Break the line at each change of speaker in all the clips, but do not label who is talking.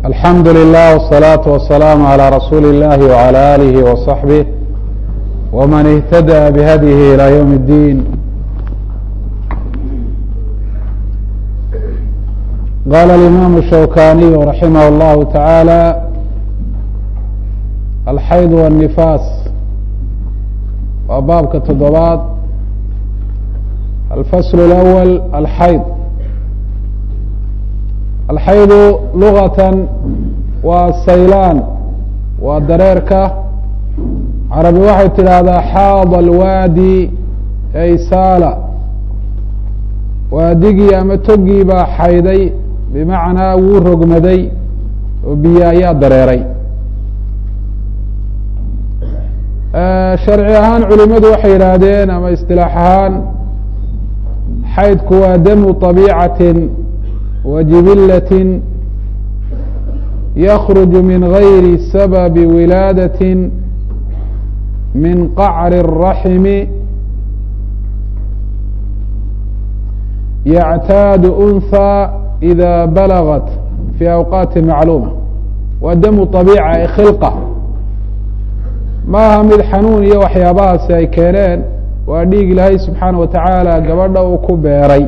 alxamdu lilah wالsalaaةu wasalaamu عalى rasuuli اllahi wعalى alihi وصaxbih wman اhtadى bhadyihi ilى ywm اddiin qala اlimam الshawkaniyu raximah اllahu taعaalى alxayd wالnifaas waa baabka toddobaad alfasl اlأwl alxayd alxaydu lugatan waa saylaan waa dareerka carabi waxay tidhaahdaa xaada alwaadi ay saala waadigii ama togii baa xayday bimacnaa wuu rogmaday oo biyo ayaa dareeray sharci ahaan culimadu waxay yidhaahdeen ama istilaax ahaan xaydku waa damu طabiicatin وجبلة يخرج من غير سبب ولادة من قعر الرحم يعتاad أنثى إذا بلغت في أوقاaت معلومة waa dم طبيعة khلقة maaha mid xanuun iyo waxyaabahaasi ay keeneen waa dhiig ilaahay subحaanaه وataعaalى gabadha uu ku beeray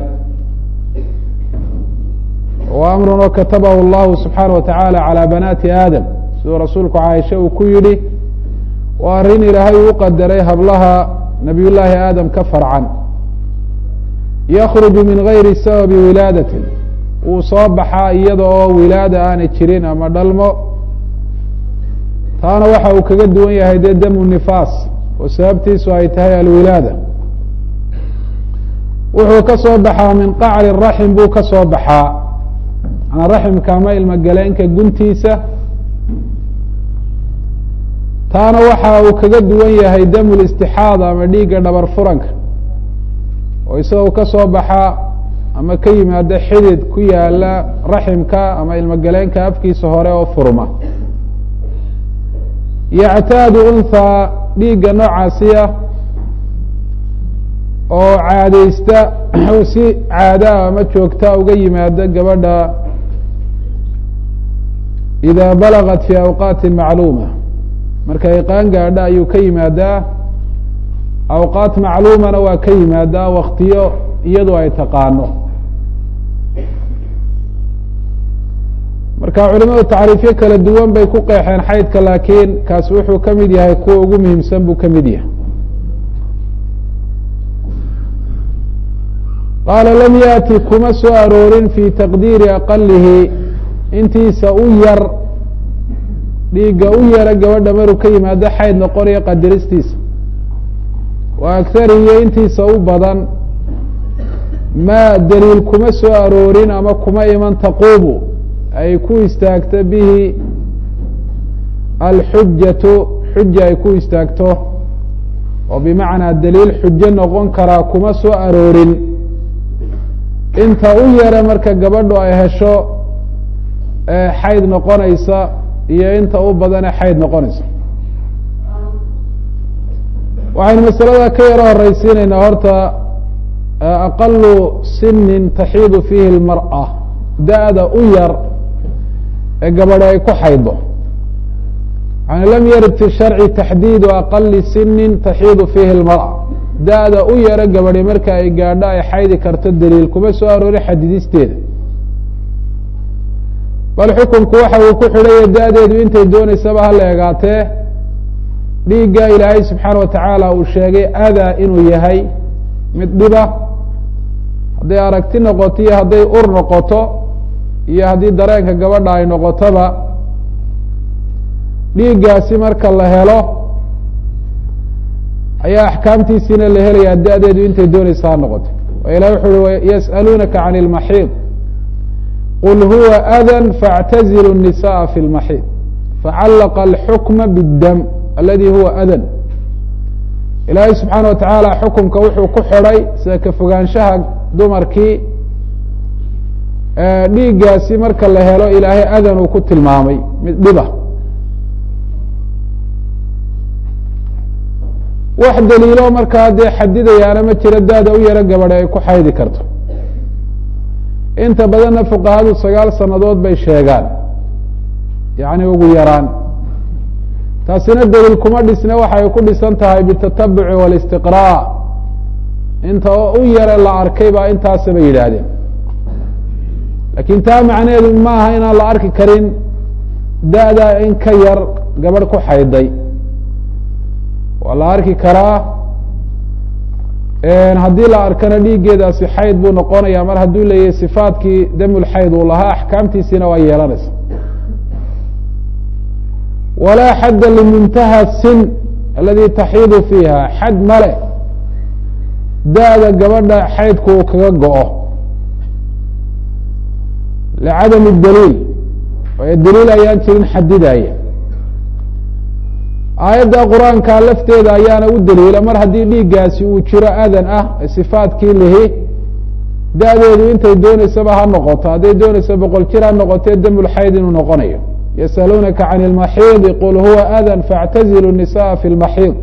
wa amrun oo katabahu allahu subxaana wa tacaala calaa banaati aadam siduu rasuulku caaisha uu ku yidhi waa arrin ilaahay uu qadaray hablaha nabiy llaahi aadam ka farcan yakruju min gayri sababi wilaadatin wuu soo baxaa iyada oo wilaada aanay jirin ama dhalmo taana waxa uu kaga duwan yahay dee damu nifaas oo sababtiisu ay tahay alwilaada wuxuu ka soo baxaa min qacri raxim buu ka soo baxaa manaa raximka ama ilmogaleenka guntiisa taana waxa uu kaga duwan yahay damu listixaada ama dhiigga dhabar furanka oo isagoo ka soo baxa ama ka yimaada xidid ku yaala raximka ama ilmogaleenka afkiisa hore oo furma yactaadu unthaa dhiigga noocaasiya oo caadaysta si caadaa ama joogta uga yimaada gabadha ida balagat fi awqaati macluuma markay qaan gaadha ayuu ka yimaadaa awqaat macluumana waa ka yimaadaa waktiyo iyadu ay taqaano marka culimadu tacriifyo kala duwan bay ku qeexeen xaydka laakiin kaasi wuxuu ka mid yahay kuwa ugu muhiimsan buu ka mid yahay qaala lam yaati kuma soo aroorin fi taqdiiri aqalihi intiisa u yar dhiigga u yara gabadha maruu ka yimaado xayd noqonayo qadaristiisa wa akhariyo intiisa u badan maa daliil kuma soo aroorin ama kuma iman taquumu ay ku istaagto bihi alxujatu xuja ay ku istaagto oo bimacnaa daliil xujo noqon karaa kuma soo aroorin inta u yara marka gabadhu ay hesho xayd noqonaysa iyo inta u badane xayd noqonaysa waxaynu masalada ka yaro horeysiinaynaa horta aqalu sinin taxiidu fiihi اlmarأة da-da u yar ee gabadho ay ku xaydo yani lam yarid fi sharci taxdiidu aqali sinin taxiidu fiihi اlmarأة da-da u yaro gabadhi marka ay gaadho ay xaydi karto daliil kuma soo aroorin xadidisteeda bal xukunku waxa uu ku xidhaya da-deedu intay dooneysaba hala eegaatee dhiigga ilaahay subxaana wa tacaala uu sheegay adaa inuu yahay mid dhiba hadday aragti noqoto iyo hadday ur noqoto iyo haddii dareenka gabadha ay noqotoba dhiiggaasi marka la helo ayaa axkaamtiisiina la helayaa da-deedu intay dooneysa ha noqoto ilah wuxu uhi yas'aluunaka can اlmaxiid qul huwa adan faاctazilu الnisaءa fi اlmaxiid facallaqa alxukma bاddam aladi huwa adan ilaahay subxaana wa tacaala xukumka wuxuu ku xidhay sida ka fogaanshaha dumarkii dhiiggaasi marka la helo ilaahay adan uu ku tilmaamay mid dhiba wax daliilo markaa dee xadidayaana ma jiro daada u yaro gabadhe ay ku xaydi karto inta badanna fuqahadu sagaal sannadood bay sheegaan yani ugu yaraan taasina daliil kuma dhisne waxay ku dhisan tahay bitatabuci walistiqraa inta oo u yare la arkay baa intaasaba yidhaahdeen laakiin taa macnaheedu maaha inaan la arki karin da-da in ka yar gabadh ku xayday waa la arki karaa haddii la arkana dhiiggeedaasi xayd buu noqonaya mar hadduu leeyahay sifaadkii damulxayd uu lahaa axkaamtiisiina waa yeelanaysa walaa xadda limuntaha sin aladi taxiidu fiiha xad male da-da gabadha xaydku uu kaga go-o licadami daliil waayo daliil ayaan jirin xadidaya aayadda qur-aanka lafteeda ayaana u daliila mar haddii dhiiggaasi uu jiro adan ah sifaadkii lihi da-deedu intay dooneysaba ha noqoto hadday dooneysa boqol jir ha noqotee damulxayd inuu noqonayo yasaluunaka can اlmaxiidi qul huwa adan faاctazilu الnisaءa fi اlmaxiid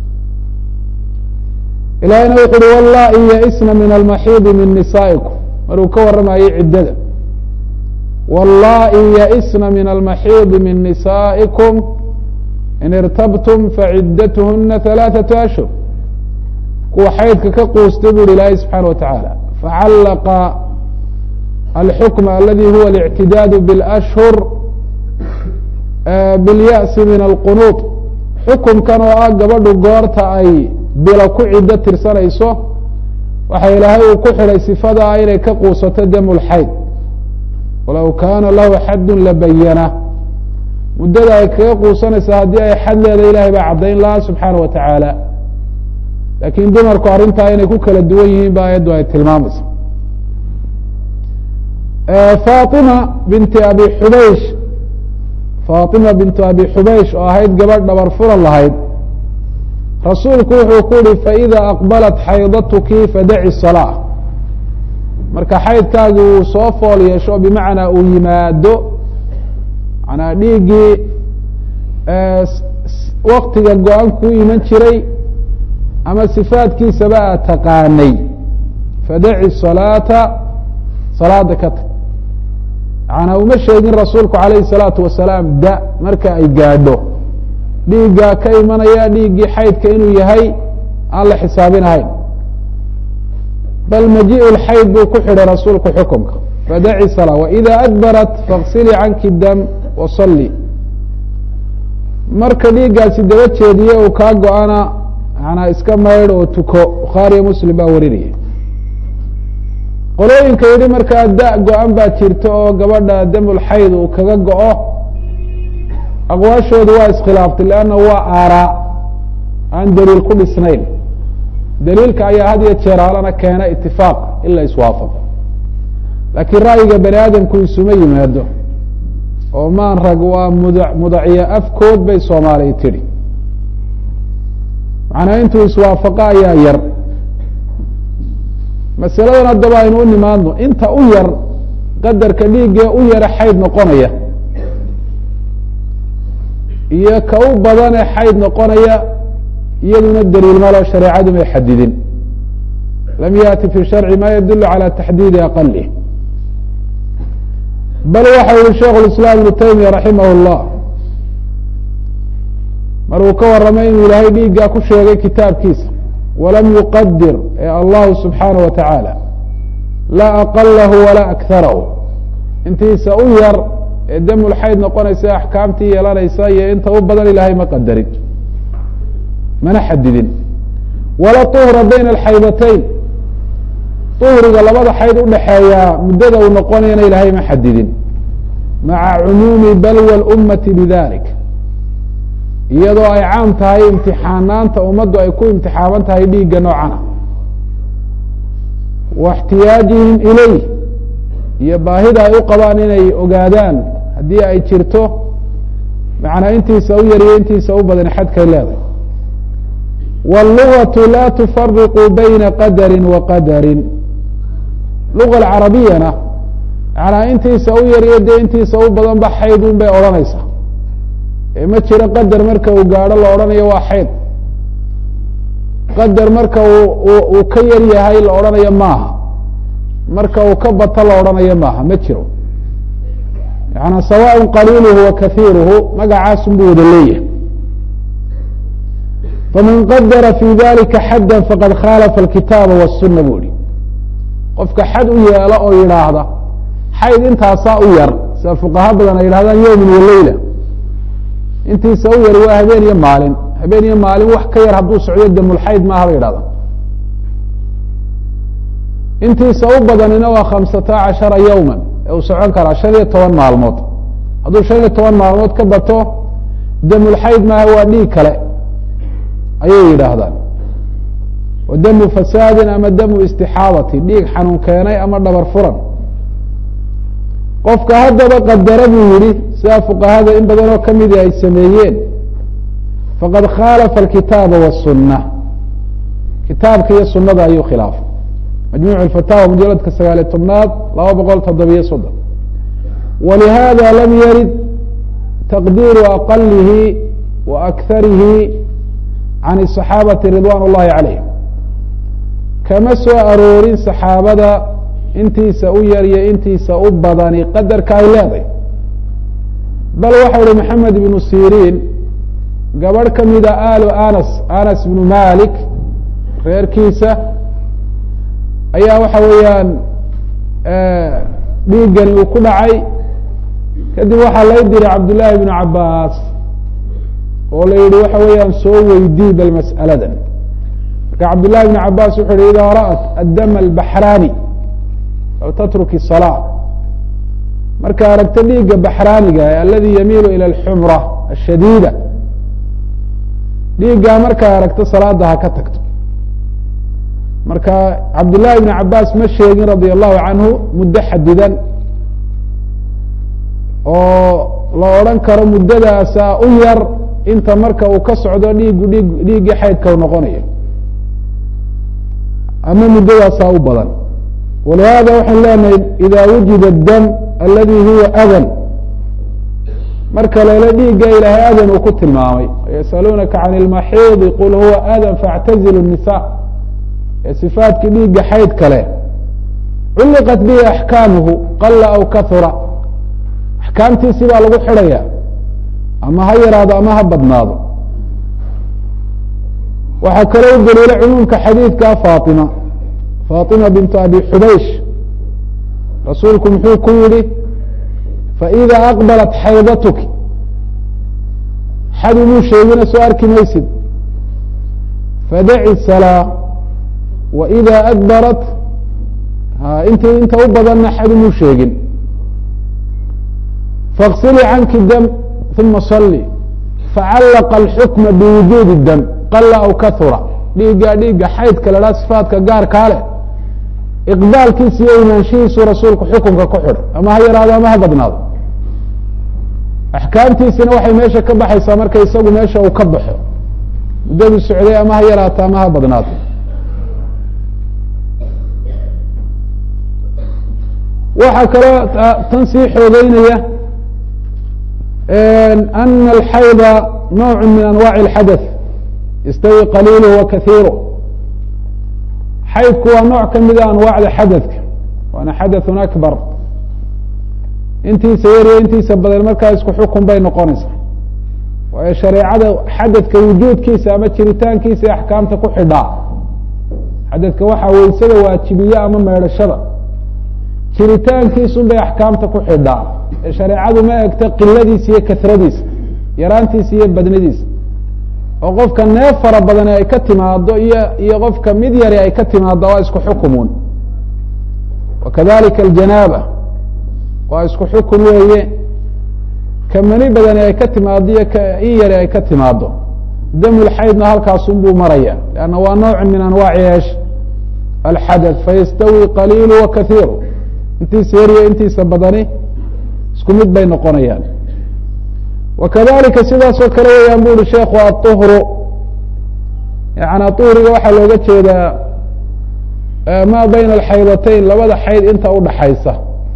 ilahina wuxu uhi wallai yaisna min almaxiidi min nisaa'ikum maruu ka warramayay ciddada wallai yaisna min almaxiidi min nisaa'ikum in irtabtum faciddatuhuna halaaثaةu ashhur kuwa xaydka ka quustay bu uhi ilaahay subxaana wa tacaala facallaqa alxukma aladi huwa اlictidaadu bاlashhur biاlya'si min alqunuud xukumkan oo ah gabadhu goorta ay bilo ku ciddo tirsanayso waxa ilaahay uu ku xidhay sifadaa inay ka quusato damulxayd walow kaana lahu xaddun labayana muddada ay kaga quusanaysa haddii ay xad leeda ilahay baa caddayn laha subxaana wa tacaala laakiin dumarku arrintaa inay ku kala duwan yihiin ba ayaddu ay tilmaamaysa fatima binti abi xubaysh fatima bintu abi xubaysh oo ahayd gabadh dhabar furan lahayd rasuulku wuxuu ku yihi faإida aqbalat xaydatuki fadaci salaa marka xaydkaagi uu soo fool yeesho bimacnaa uu yimaado manaa dhiiggii waktiga go-an kuu iman jiray ama sifaadkiisaba aad taqaanay fadaci salaata salaada ka tag manaa uma sheegin rasuulku alayhi الsalaatu wasalaam da marka ay gaadho dhiiggaa ka imanaya dhiiggii xaydka inuu yahay aan la xisaabinahayn bal majiء اxayd buu ku xidhay rasuulku xukumka fadaci salaa waإida adbarat faغsilii canki dam waصali marka dhiiggaasi daba jeediye uu kaa go-ana manaa iska maydh oo tuko bukhaariyo muslim baa warinaya qolooyinka yidhi markaa da go-an baa jirta oo gabadha damulxayd uu kaga go-o aqwaashoodu waa iskhilaaftay leanna waa aaraa aan daliil ku dhisnayn daliilka ayaa had iyo jeer halana keena itifaaq in la iswaafaqo laakiin ra'yiga bani aadamku isuma yimaado oo maan rag waa muda mudaciya afkood bay soomaaliya tidhi macnaa intuu iswaafaqo ayaa yar masaladan haddaba aynu u nimaadno inta u yar qadarka dhiiggee u yara xayd noqonaya iyo ka u badane xayd noqonaya iyaduna daliil malo shareecadu may xadidin lam yaأti fi sharci ma yadul calى taxdiidi aqalih bal waxa yihi sheikh اiسlاam iبnu taymiya raximah الlah maruu ka waramay inuu ilaahay dhiiggaa ku sheegay kitaabkiisa walam yuqadir ee allahu subxaanaه wa taعaalى laa aqalahu walaa akarahu intiisa u yar ee damulxayd noqonaysa axkaamtii yeelanaysa iyo inta u badan ilaahay ma qadarin mana xadidin wala طuhra bayna alxaydatayn uhriga labada xayd udhaxeeyaa muddada uu noqonayana ilaahay ma xadidin maca cumuumi balwa اlummati bidalik iyadoo ay caam tahay imtixaanaanta ummaddu ay ku imtixaaban tahay dhiigga noocana wa اxtiyaajihim ilayh iyo baahida ay u qabaan inay ogaadaan haddii ay jirto macnaa intiisa u yariyo intiisa u badan xadkay leedahay wاllugaةu la tufariqu bayna qadari wa qadarin luga alcarabiyana manaa intiisa u yariyo dee intiisa u badan ba xayd un bay odhanaysaa ee ma jiro qadar marka uu gaadho la odhanayo waa xayd qadar marka uu ka yar yahay la odhanayo maaha marka uu ka bato la odhanayo maaha ma jiro yaعnى sawاء qaliilhu wa kahiiruhu magacaasun buu wada leeyahay faman qadara fi dalika xadda faqad khalafa اlkitaaba wالsuna buu ihi qofka xad u yeelo oo yidhaahda xayd intaasaa u yar sida fuqaha badan ay yidhahdaan yowmin waleyla intiisa u yar waa habeen iyo maalin habeen iyo maalin wax ka yar hadduu socdo damulxayd maaha bay yidhahdaan intiisa u badanina waa khamsata cashara yowma ee uu socon karaa shan iyo toban maalmood hadduu shan iyo toban maalmood ka bato damulxayd maaha waa dhiig kale ayay yidhaahdaan wa damu fasaadin ama damu istixaadati dhiig xanuun keenay ama dhabar furan qofka haddaba qadara buu yihi sidaa fuqahada in badanoo kamidi ay sameeyeen faqad khaalafa alkitaaba waالsuna kitaabka iyo sunada ayuu khilaafay majmuc اfataawa mujaladka sagaaliy tobnaad laba boqol toddobiyo soddon walihada lam yarid taqdiiru aqalihi wa akarihi can الصaxaabati ridwan اllahi calayhim kama soo aroorin saxaabada intiisa u yar iyo intiisa u badani qadarka ay leedahay bal waxau uhi maxamed ibnu siriin gabadh ka mida aalu anas anas ibnu malik reerkiisa ayaa waxa weeyaan dhiiggani uu ku dhacay kadib waxaa lay diray cabdullaahi ibnu cabaas oo la yihi waxa weeyaan soo weydii bal mas'aladan marka cabdullahi ibnu cabaas wuxu yihi idaa ra'at addama albaxraani aw tatruki salaa marka aragto dhiigga baxraaniga aladi yamiilu ila alxumra ashadiida dhiiggaa markaa aragto salaada ha ka tagto marka cabdullahi ibn cabaas ma sheegin radia allahu canhu muddo xadidan oo la odhan karo muddadaasa u yar inta marka uu ka socdo dhiigu dhiig dhiiggii xaydka u noqonayo ama muddadaasaa u badan walihada waxaan leenahay ida wujida dam aladi huwa adan marka lele dhiigga ilaahay adan uu ku tilmaamay yasaluunaka can ilmaxiidi qul huwa adan faاctazilu الnisa ee sifaatkii dhiigga xayd kale culliqat bihi axkaamuhu qala aw kahura axkaamtiisi baa lagu xidhaya ama ha yaraado ama ha badnaado waxaa kaloo u daliila cumuumka xadiidka faatima faatima bintu abi xubaysh rasuulku muxuu ku yihi faإida aqbalat xaydatuki xad umuu sheegina soo arki maysid fadaci salaa waإida adbarat int inta u badanna xad umuu sheegin faاغsilii canki dam uma صali facallaqa اlxukma biwujuudi dam qala aw kahura dhiigga dhiigga xaydka la dhaha sifaatka gaarkaa leh iqbaalkiisa iyo imaanshihiisu rasuulku xukunka ku xidhay ama ha yaraado ama ha badnaado axkaamtiisina waxay meesha ka baxaysaa marka isagu meesha uu ka baxo muddadu socday ama ha yaraato ama ha badnaato waxaa kaloo tan sii xoogeynaya ana alxayda nooc min anwaaci اlxadaث yastawi qaliilh wa kahiiru xaydku waa nooc ka mida anwaacda xadadka waana xadaثun akbar intiisa yar iyo intiisa badan markaa isku xukun bay noqonaysaa waayo shareecada xadadka wujuudkiisa ama jiritaankiisa axkaamta ku xidhaa xadadka waxaa weysada waajibiye ama meedhashada jiritaankiisun bay axkaamta ku xidhaa ee shareecadu ma egto qiladiisa iyo kasradiisa yaraantiisa iyo badnidiisa oo qofka neef fara badani ay ka timaado iyo iyo qofka mid yari ay ka timaado waa isku xukumuun wakadalika aljanaaba waa isku xukun weeye ka mani badani ay ka timaado iyo ka in yari ay ka timaado damulxaydna halkaasun buu maraya lanna waa nooc min anwaaci eesh alxadaث fayastawi qaliilu wa kahiiru intiisa yar iyo intiisa badani isku mid bay noqonayaan wakadalika sidaasoo kale weyaan bu uhi sheekhu aلطhru yana uhriga waxaa looga jeedaa ma bayna alxaydatayn labada xayd inta udhaxaysa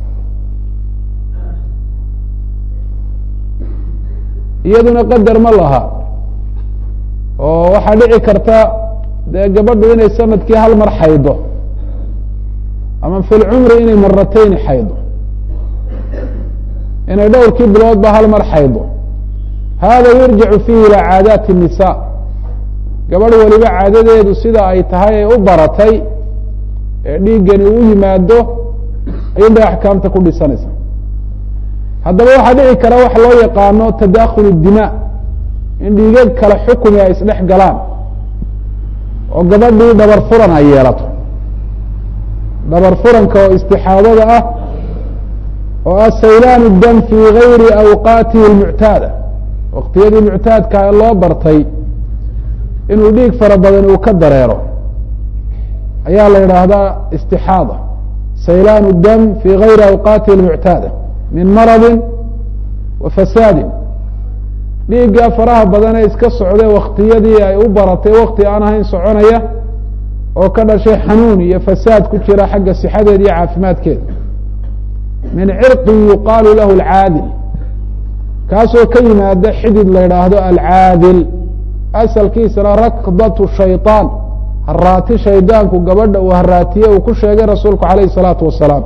iyaduna qadar ma laha oo waxaa dhici karta dee gabadhu inay sanadkii hal mar xaydo ama fi lcumri inay maratayni xaydo inay dhowrkii biloodba hal mar xaydo hada yurjacu fiihi ilaa caadaati الnisa gabadh weliba caadadeedu sida ay tahay ee u baratay ee dhiiggani u yimaado ayunbay axkaamta ku dhisanaysa haddaba waxaa dhici kara waxa loo yaqaano tadakhul الdima in dhiigag kale xukumi ay isdhex galaan oo gabadhii dhabar furan ay yeelato dhabar furanka oo istixaadada ah oo ah saylaan dam fii gayri awqaatihi اlmuctaada waqtiyadii muctaadka ee loo bartay inuu dhiig fara badan uu ka dareero ayaa la yidhaahdaa istixaada saylaan dam fii gayri awqaatihi اlmuctaada min maradi wa fasaadin dhiiggaa faraha badanee iska socday waktiyadii ay u baratay wakti aan ahayn soconaya oo ka dhashay xanuun iyo fasaad ku jira xagga sixadeeda iyo caafimaadkeeda min cirqin yuqaalu lahu alcaadil kaasoo ka yimaada xidid la yidhaahdo alcaadil asalkiisana rakdatu shayطaan haraati shaydaanku gabadha uu haraatiye uu ku sheegay rasuulku alayh الsalaatu wasalaam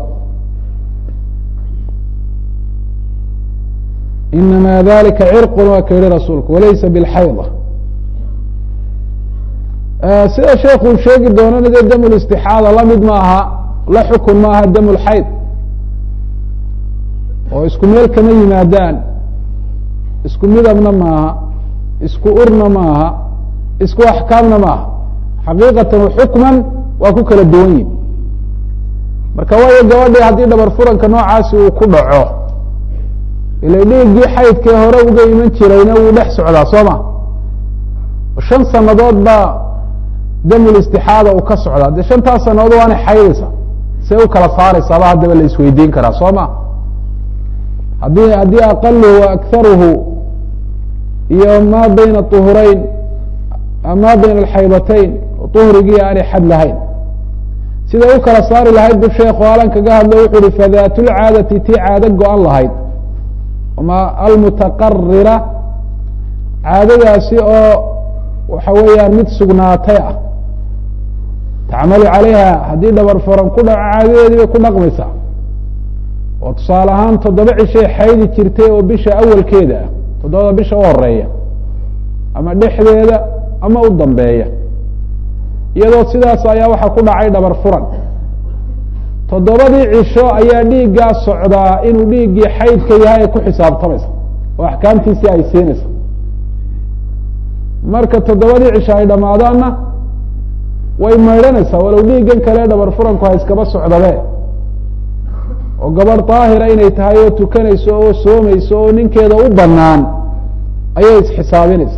inama dalika cirqu waa ka yihi rasuulku walaysa bilxayda sida sheekhu uu sheegi doonana dee dam listixaada lamid maaha la xukun maaha dam lxayd oo isku meel kama yimaadaan isku midabna maaha isku urna maaha isku axkaamna maaha xaqiiqatan xukman waa ku kala duwan yihin marka waayo gabadhii haddii dhabar furanka noocaasi uu ku dhaco ila dhiiggii xaydkee hore uga iman jirayna wuu dhex socdaa soo ma shan sanadood baa damul istixaada uu ka socdaa dee shantaas sanadood waanay xaydaysa see u kala saaraysaaba haddaba la isweydiin karaa soo ma haddii haddii aqaluhu wa akharuhu iyo ma bayna uhurayn ma bayna alxaydatayn uhrigii aanay xad lahayn siday u kala saari lahayd bu sheekhu alan kaga hadlo wuxu uhi fadaatulcaadati tii caado go-an lahayd ma almutaqarira caadadaasi oo waxa weeyaan mid sugnaatay ah tacmalu calayha haddii dhabar furan ku dhaco caadadeedii bay ku dhaqmaysaa oo tusaale ahaan toddoba cishay xaydi jirtay oo bisha awalkeeda ah toddobada bisha u horeeya ama dhexdeeda ama u dambeeya iyadoo sidaas ayaa waxaa ku dhacay dhabar furan toddobadii cisho ayaa dhiiggaa socdaa inuu dhiiggii xaydka yahay ay ku xisaabtamaysa oo axkaamtiisii ay siinaysa marka toddobadii cisho ay dhammaadaanna way maydhanaysaa walow dhiiggan kale dhabar furanku ha iskaba socdabe oo gabadh daahira inay tahay oo tukanayso oo soomayso oo ninkeeda u banaan ayay isxisaabinaysa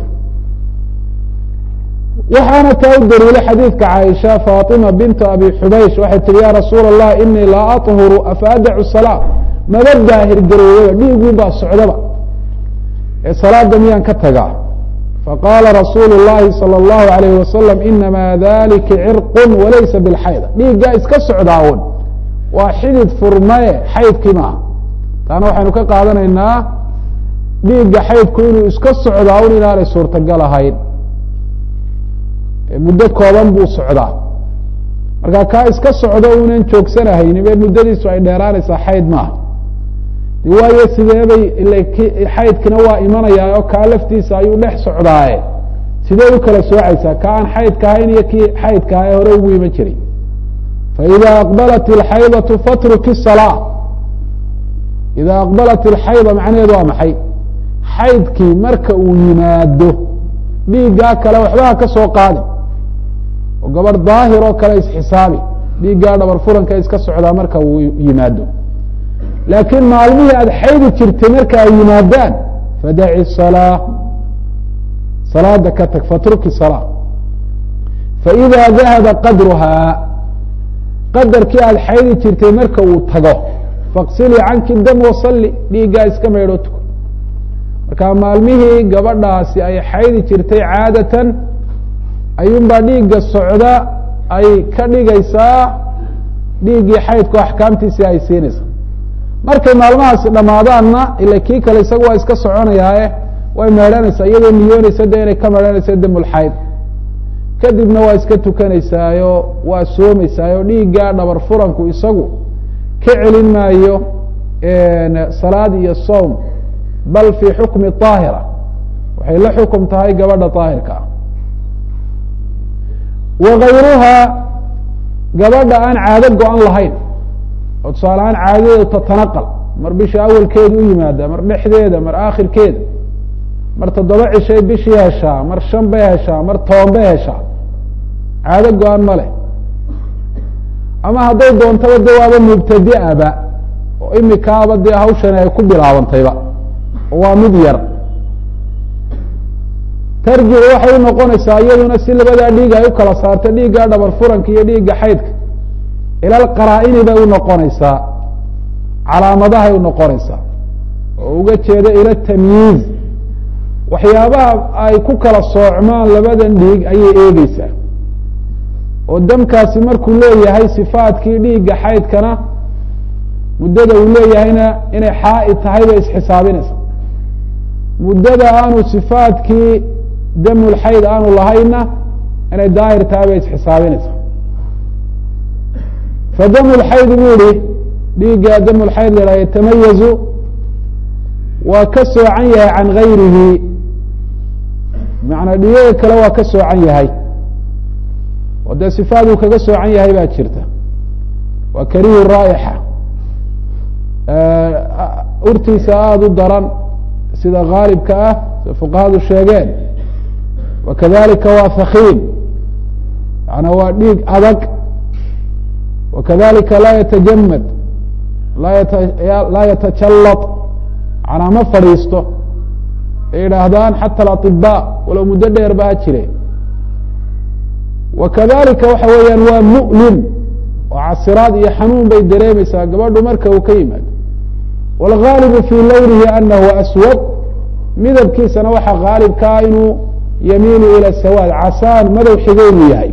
waxaana taa u daliilay xadiidka caaisha faatima bintu abi xubaysh waxay tihi ya rasuula allah inii laa aطhuru afa adacu salaa maba daahir garoobaba dhiiguun baa socdaba ee salaada miyaan ka tagaa faqaala rasuulu llahi salى اllahu alayh wasalam inama dalika cirqu walaysa bilxayda dhiiggaa iska socdaa un waa xidid furmaye xaydkii maaha taana waxaynu ka qaadanaynaa dhiigga xaydku inuu iska socdaa un inaanay suurtagal ahayn muddo kooban buu socdaa marka kaa iska socdo unan joogsanahayni be muddadiisu ay dheeraanaysaa xayd maaha de waayo sideebay xaydkina waa imanayaa oo kaa laftiisa ayuu dhex socdaaye sidee u kala soocaysaa ka aan xaydka ahayn iyo kii xaydka aha ee hore ugu iman jiray faida aqbalat اlxaydatu fatruki الsalaa ida aqbalat اlxayda macnaheedu waa maxay xaydkii marka uu yimaado dhiiggaa kale waxbaha ka soo qaadi oo gabadh daahir oo kale isxisaabi dhiiggaa dhabar furanka iska socdaa marka uu yimaado laakiin maalmihii aada xaydi jirtay marka ay yimaadaan fadaci salaa salaada ka tag fatruki salaa faida dahaba qadruhaa qadarkii aada xaydi jirtay marka uu tago faqsilii canki dam wasalli dhiiggaa iska maydho tuko marka maalmihii gabadhaasi ay xaydi jirtay caadatan ayuunbaa dhiigga socda ay ka dhigaysaa dhiiggii xaydku axkaamtiisii ay siinaysa markay maalmahaasi dhammaadaanna ila kii kale isaga waa iska soconayaae way meedhanaysaa iyadoo niyoonaysa de inay ka meedhanaysa damulxayd kadibna waa iska tukanaysaayo waa soomaysaayo dhiiggaa dhabar furanku isagu ka celin maayo salaad iyo soom bal fii xukmi طaahira waxay la xukum tahay gabadha طaahirka ah wagayruhaa gabadha aan caado go-an lahayn oo tusaale ahaan caadadeedu tatanaqal mar bisha awalkeeda u yimaada mar dhexdeeda mar aakhirkeeda mar toddoba cishay bishii heshaa mar shan bay heshaa mar toban bay heshaa caado go-an ma leh ama hadday doontaba de waaba mubtadi'aba oo imikaaba dee hawshani ay ku bilaabantayba oo waa mid yar tarjicu waxay u noqonaysaa iyaduna si labadaa dhiig ay u kala saarto dhiigga dhabar furanka iyo dhiigga xaydka ilal qaraa-ini bay u noqonaysaa calaamadahay u noqonaysaa oo uga jeeda ila tamyiiz waxyaabaha ay ku kala soocmaan labadan dhiig ayay eegeysaa oo damkaasi markuu leeyahay sifaadkii dhiigga xaydkana muddada uu leeyahayna inay xaaid tahay bay isxisaabinaysaa muddada aanu sifaadkii damulxayd aanu lahayna inay daahir tahay bay isxisaabinaysaa fadamu lxayd buu ihi dhiigga damulxayd la haha yatamayazu waa ka soocan yahay can gayrihi macanaa dhiigaga kale waa ka soocan yahay oo dee sifaaduu kaga soocan yahay baa jirta waa karihu raa'ixa urtiisa aada u daran sida gaalibka ah sida fuqahadu sheegeen wa kadalika waa hakiim yaana waa dhiig adag wa kadalika laa yatajamad laa yatajallad manaa ma fadhiisto ay yidhaahdaan xata alaطibaa walow muddo dheer ba ha jire wa kadalika waxa weeyaan waa mu'lim oo casiraad iyo xanuun bay dareemaysaa gabadhu marka uu ka yimaado wاlgaalibu fii lownihi anahu aswad midabkiisana waxaa gaalibkaa inuu yamiinu ilى sawaad casaan madow xigo inuu yahay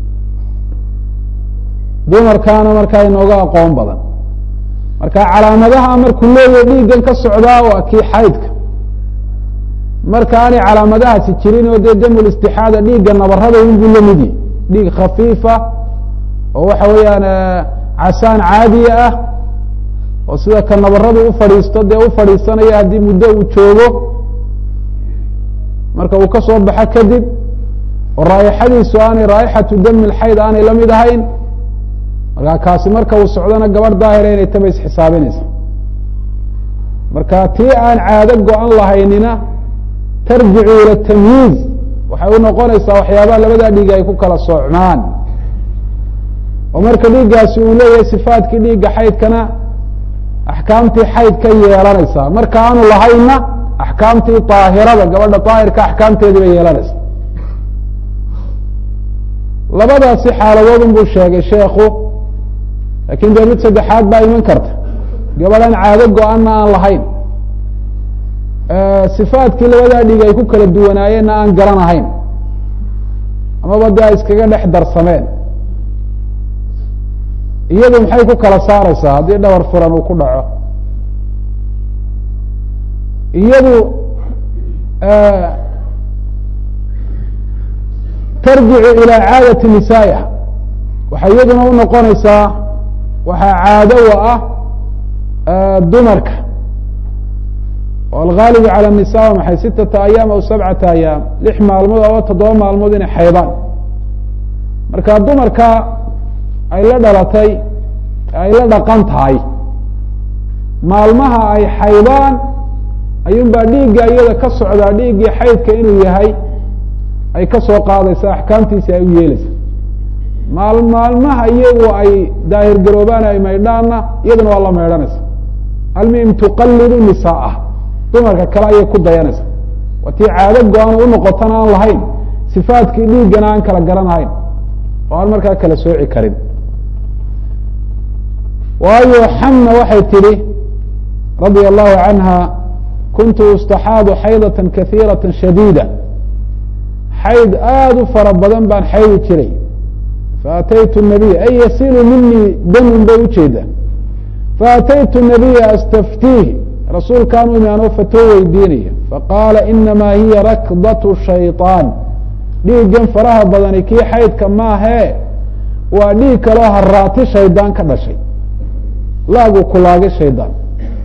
dumarkaana markaa inooga aqoon badan marka calaamadaha markuu leeyahay dhiiggan ka socdaa waa kii xaydka marka aanay calaamadahaasi jirin oo dee damulistixaada dhiigga nabarada unbuu lamid yahy dhiig khafiifa oo waxa weeyaan casaan caadiya ah oo sida ka nabaradu u fadhiisto dee u fadhiisanaya haddii muddo uu joogo marka uu ka soo baxo kadib oo raa'ixadiisu aanay raa'ixatu dami lxayd aanay la mid ahayn markaa kaasi marka uu socdona gabadh daahira inay taba isxisaabinaysa marka tii aan caado go-an lahaynina tarjicu ila tamyiiz waxay u noqonaysaa waxyaabaha labadaa dhiig ay ku kala soocmaan oo marka dhiiggaasi uu leeyahay sifaadkii dhiigga xaydkana axkaamtii xayd ka yeelanaysaa marka aanu lahaynna axkaamtii daahirada gabadha daahirka axkaamteedii bay yeelanaysaa labadaasi xaaladoodun buu sheegay sheekhu laakiin dee mid saddexaad baa iman karta gabadhan caado go-anna aan lahayn sifaadkii labadaa dhiig ay ku kala duwanaayeenna aan garanahayn amaba dee ay iskaga dhex darsameen iyadu maxay ku kala saaraysaa haddii dhabar furan uu ku dhaco iyadu tarjicu ilaa caadati nisaaiha waxay iyaduna u noqonaysaa waxaa caado u ah dumarka oo algaalibu calى الnisa waa maxay sitata ayaam aw sabcata ayaam lix maalmood aba toddoba maalmood inay xaydaan marka dumarka ay la dhalatay ay la dhaqan tahay maalmaha ay xaydaan ayuun baa dhiigga iyada ka socdaa dhiiggii xaydka inuu yahay ay ka soo qaadaysa axkaamtiisi ay u yeelaysa maal maalmaha iyagu ay daahir garoobaan ay maydhaanna iyaduna waa la maydhanaysa almuhim tuqalidu nisaa'ah dumarka kale ayay ku dayanaysa waa tii caado go-an u noqotana aan lahayn sifaadkii dhiiggana aan kala garanahayn oo aan markaa kala sooci karin waayo xamna waxay tidhi radia allahu canha kuntu ustaxaadu xaydata kahiirata shadiida xayd aada u fara badan baan xaydi jiray faataytu nabiy ay yasilu minii damun bay ujeeda faataytu nabiya astaftiih rasuulkaan u imi anoo fatoo weydiinaya faqaala inamaa hiya rakdatu shayطaan dhiiggan faraha badani kii xaydka maahee waa dhiig kaloo haraati shaydaan ka dhashay laagu kulaagay shaydaan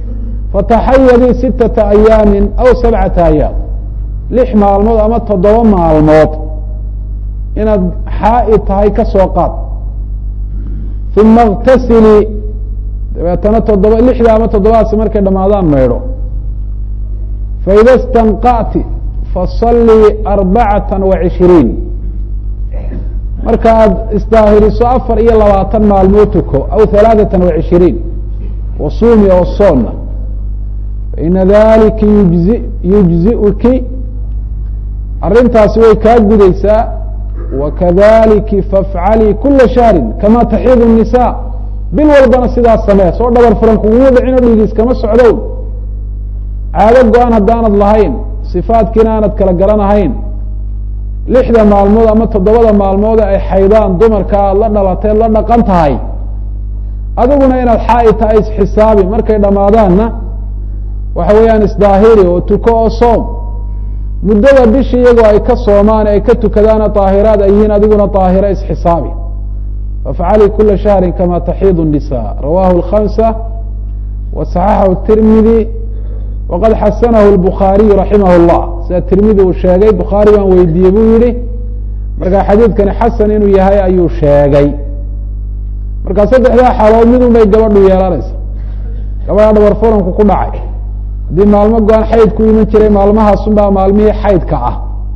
fataxayadii sittata ayaamin aw sabcata ayaam lix maalmood ama toddoba maalmood inaad xaa'i tahay ka soo qaad uma اktasilii dabeetana toddoba lixda ama toddobaadsi markay dhamaadaan maydho faida اstanqa'ti fasallii arbacata wa cishiriin marka aad isdaahiriso afar iyo labaatan maalmood tuko aw halaaثata wa cishiriin wasuumi oo soonna faina dalika yujzi yujzi'uki arrintaasi way kaa gudaysaa wakadaliki fafcalii kula shahri kama taxiidu الnisaa bil walbana sidaas samee soo dhabar furan kuguma dhicino dhiigiis kama socdow caado go-an haddaanad lahayn sifaadkiina aanad kala garanahayn lixda maalmood ama toddobada maalmoode ay xaydaan dumarka aad la dhalateed la dhaqan tahay adiguna inaad xaa'i tahay isxisaabi markay dhammaadaanna waxa weeyaan isdaahiri oo tuko oo soom muddada bishi iyagoo ay ka soomaan ay ka tukadaana daahiraad ay yihiin adiguna daahira isxisaabi fafcalii kula shahri kama taxiidu الnisa rawahu الkhamsa wa صaxaxahu الtirmidi waqad xasanahu الbukhaariyu raximah اllah sida tirmidi uu sheegay bukhaari baan weydiiyey buu yihi marka xadiidkani xasan inuu yahay ayuu sheegay marka saddexdaa xaalood midun bay gabadhu yeelanaysa gabadha dhabar furanku ku dhacay haddii maalmo go-an xayd ku iman jiray maalmahaasun baa maalmihii xaydka ah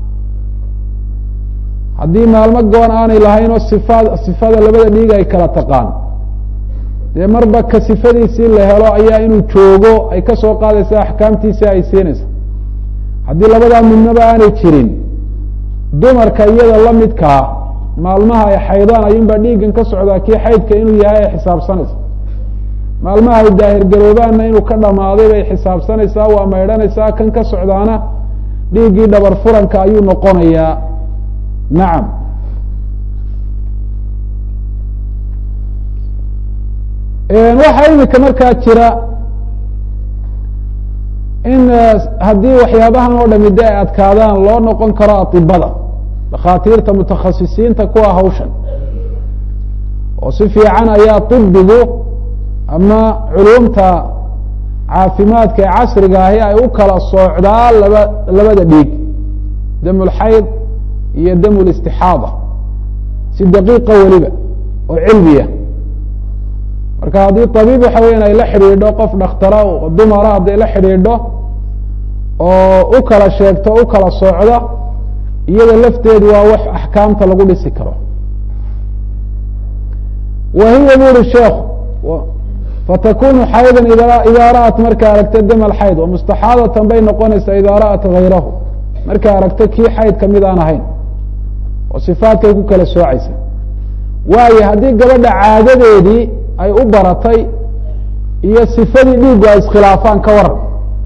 haddii maalmo go-an aanay lahayn oo sifaad sifada labada dhiig ay kala taqaan dee marba ka sifadiisii la helo ayaa inuu joogo ay ka soo qaadaysa axkaamtiisii ay siinaysa haddii labadaa midnaba aanay jirin dumarka iyada la midkaa maalmaha ay xaydaan ayuunbaa dhiiggan ka socdaa kii xaydka inuu yahay ay xisaabsanaysa maalmaha ay daahirgaroobaanna inuu ka dhamaaday bay xisaabsanaysaa waa maydhanaysaa kan ka socdaana dhiiggii dhabar furanka ayuu noqonayaa nacam waxaa imika markaa jira in haddii waxyaabahan oo dhami de ay adkaadaan loo noqon karo atibada dhakhaatiirta mutakhasisiinta kuwa hawshan oo si fiican ayaa طibigu ama culumta caafimaadka ee casriga ahi ay u kala soocdaa laba labada dhiig dam اlxayd iyo dam اlاstixaada si daqiiqa weliba oo cilmiya marka haddii طabiib waxa weyan ay la xidhiidho qof dhakhtara oo dumara hadday la xidhiidho oo u kala sheegto o u kala soocda iyada lafteedu waa wax axkaamta lagu dhisi karo wa hiya bu uri sheekhu fatakunu xayda idaa ra'at markay aragta dam alxayd wa mustaxaadatan bay noqonaysaa idaa ra'at hayrahu markay aragto kii xayd kamid aan ahayn oo sifaadkay ku kala soocaysa waayo haddii gabadha caadadeedii ay u baratay iyo sifadii dhiigu ay iskhilaafaan ka waran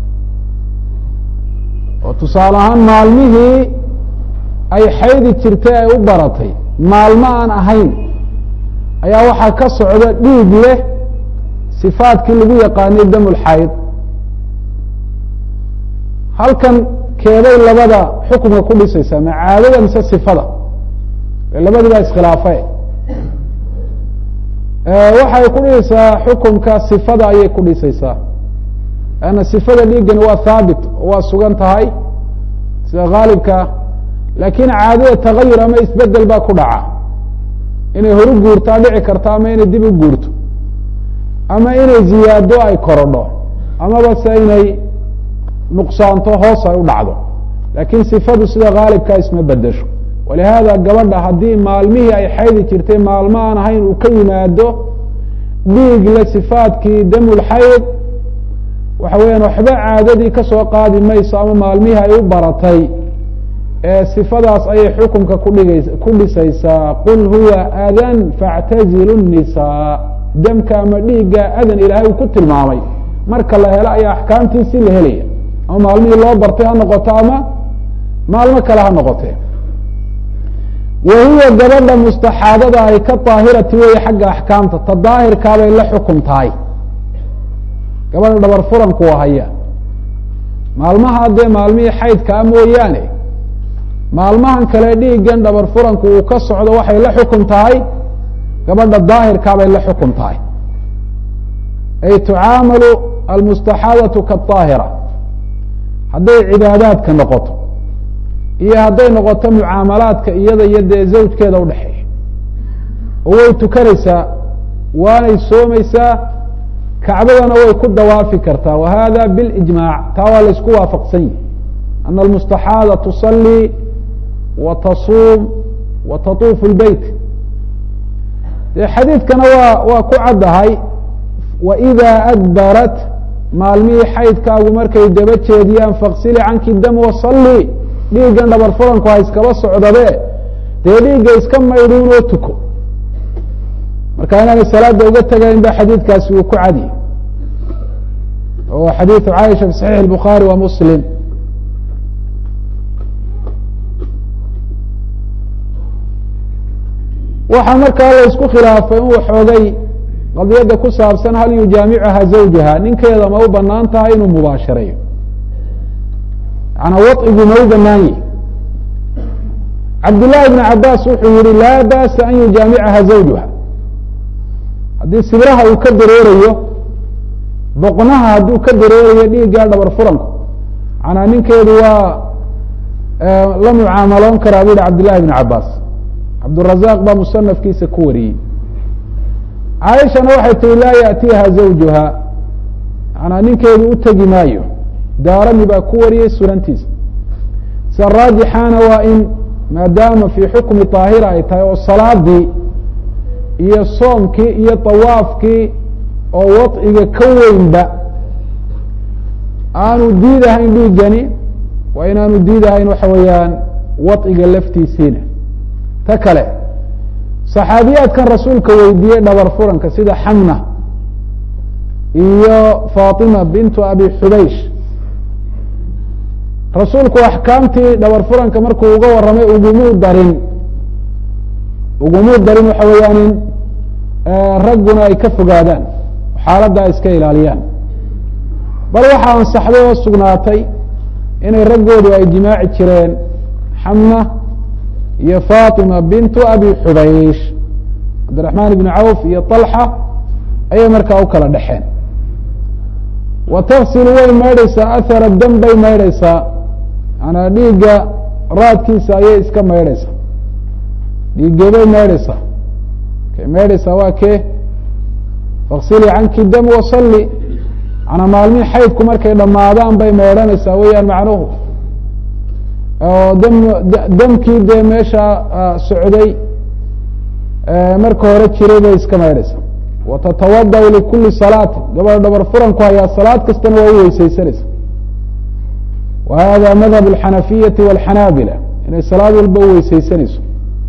oo tusaale ahaan maalmihii ay xaydi jirtay ay u baratay maalmo aan ahayn ayaa waxaa ka socda dhiig leh sifaadkii lagu yaqaanay dam lxayd halkan keebay labada xukumka ku dhisaysaa ma caadada mise sifada labadii baa iskhilaafe waxay ku dhisaysaa xukumka sifada ayay ku dhisaysaa lanna sifada dhiiggani waa haabit waa sugan tahay sida haalibka laakiin caadada tagayur ama isbedel baa ku dhaca inay horu guurtaa dhici karto ama inay dib u guurto ama inay ziyaado ay korodho amaba se inay nuqsaanto hoos ay u dhacdo laakiin sifadu sida haalibkaa isma bedesho walihaada gabadha haddii maalmihii ay xaydi jirtay maalmo aan ahayn uu ka yimaado dhiig le sifaadkii damulxayd waxa weeyaan waxba caadadii ka soo qaadi mayso ama maalmihii ay u baratay ee sifadaas ayay xukumka kudhigays ku dhisaysaa qul huwa adan faاctazilu الnisaa demka ama dhiigga adan ilaahay uu ku tilmaamay marka la helo ayaa axkaamtiisii la helaya ama maalmihii loo bartay ha noqoto ama maalmo kale ha noqotee wa hiya gabadha mustaxaadada ay ka daahirati weeye xagga axkaamta ta daahirkaabay la xukum tahay gabadha dhabar furanku haya maalmaha dee maalmihii xaydkaa mooyaane maalmahan kale dhiiggan dhabar furanku uu ka socdo waxay la xukum tahay gabadha daahirkaabay la xukum tahay ay tucaamalu almustaxaadatu kaaahira hadday cibaadaadka noqoto iyo hadday noqoto mucaamalaadka iyada iyo dee zawjkeeda udhexeeya oo way tukanaysaa waanay soomaysaa kacbadana way ku dawaafi kartaa wa hada bilijmaac taa waa la isku waafaqsan yihi ana almustaxaada tusalii wa tasuum wa tatuufu lbeyt dee xadiidkana waa waa ku caddahay waإida adbarat maalmihii xaydkaagu markay daba jeediyaan faksili canki dam wasalli dhiiggan dhabar furanku ha iskaba socdabe dee dhiigga iska maydhuunoo tuko marka inaanay salaada uga tegayn ba xadiidkaasi uu ku cadiy oo xadiidu caaisha fi saxiix الbukhaari wa muslim waxaa markaa la isku khilaafay in waxoogay qadiyadda ku saabsan hal yujaamicuha zawjaha ninkeeda ma u banaan tahay inuu mubaashareeyo manaa waطigu ma u banaan yihi cabdالlahi بn cabaas wuxuu yihi laa ba'sa an yujaamicaha zawjuha haddii sibraha uu ka dareerayo boqnaha hadduu ka dareerayo dhiiggaa dhabar furanku manaa ninkeedu waa la mucaamaloon karaa bu yihi cabdالlahi بn cabaas cabdالrazaq baa musanafkiisa ku wariyey caaishana waxay tihi laa yaأtiiha zawjuha manaa ninkeedu u tegi maayo daarami baa ku wariyey sunantiisa sida raajixaana waa in maadaama fii xukmi طaahira ay tahay oo salaadii iyo soomkii iyo طawaafkii oo waطiga ka weynba aanu diidahayn dhiigani waa inaanu diidahayn waxa weeyaan waطiga laftiisiina ta kale صaxaabiyaadkan rasuulka weydiiyey dhabar furanka sida xamna iyo faطima bintu abi xubaysh rasuulku axkaamtii dhabar furanka markuu uga warramay ugumuu darin ugumuu darin waxa weeyaan in ragguna ay ka fogaadaan xaaladda ay iska ilaaliyaan bal waxaa ansaxday oo sugnaatay inay raggoodu ay jimaaci jireen xamna iyo faطima bintu abi xubaysh cabdiraxmaan ibn cawf iyo طalxa ayay markaa u kala dhexeen wa tafsilu way maydhaysaa ahara dam bay maydhaysaa manaa dhiigga raadkiisa ayay iska maydhaysaa dhiiggeebay maydhaysaa kay maydhaysaa waa kee faksili canki dam wasalli manaa maalmihi xaydku markay dhammaadaan bay maydhanaysaa weeyaan macnuhu oo dam damkii dee meesha socday marka hore jiray bay iska maydhaysaa watatawada likuli salaati gabadha dhabar furanku hayaa salaad kastana waa u weysaysanaysa wa hada madhab اxanafiyati wاlxanaabila inay salaad walba u weysaysanayso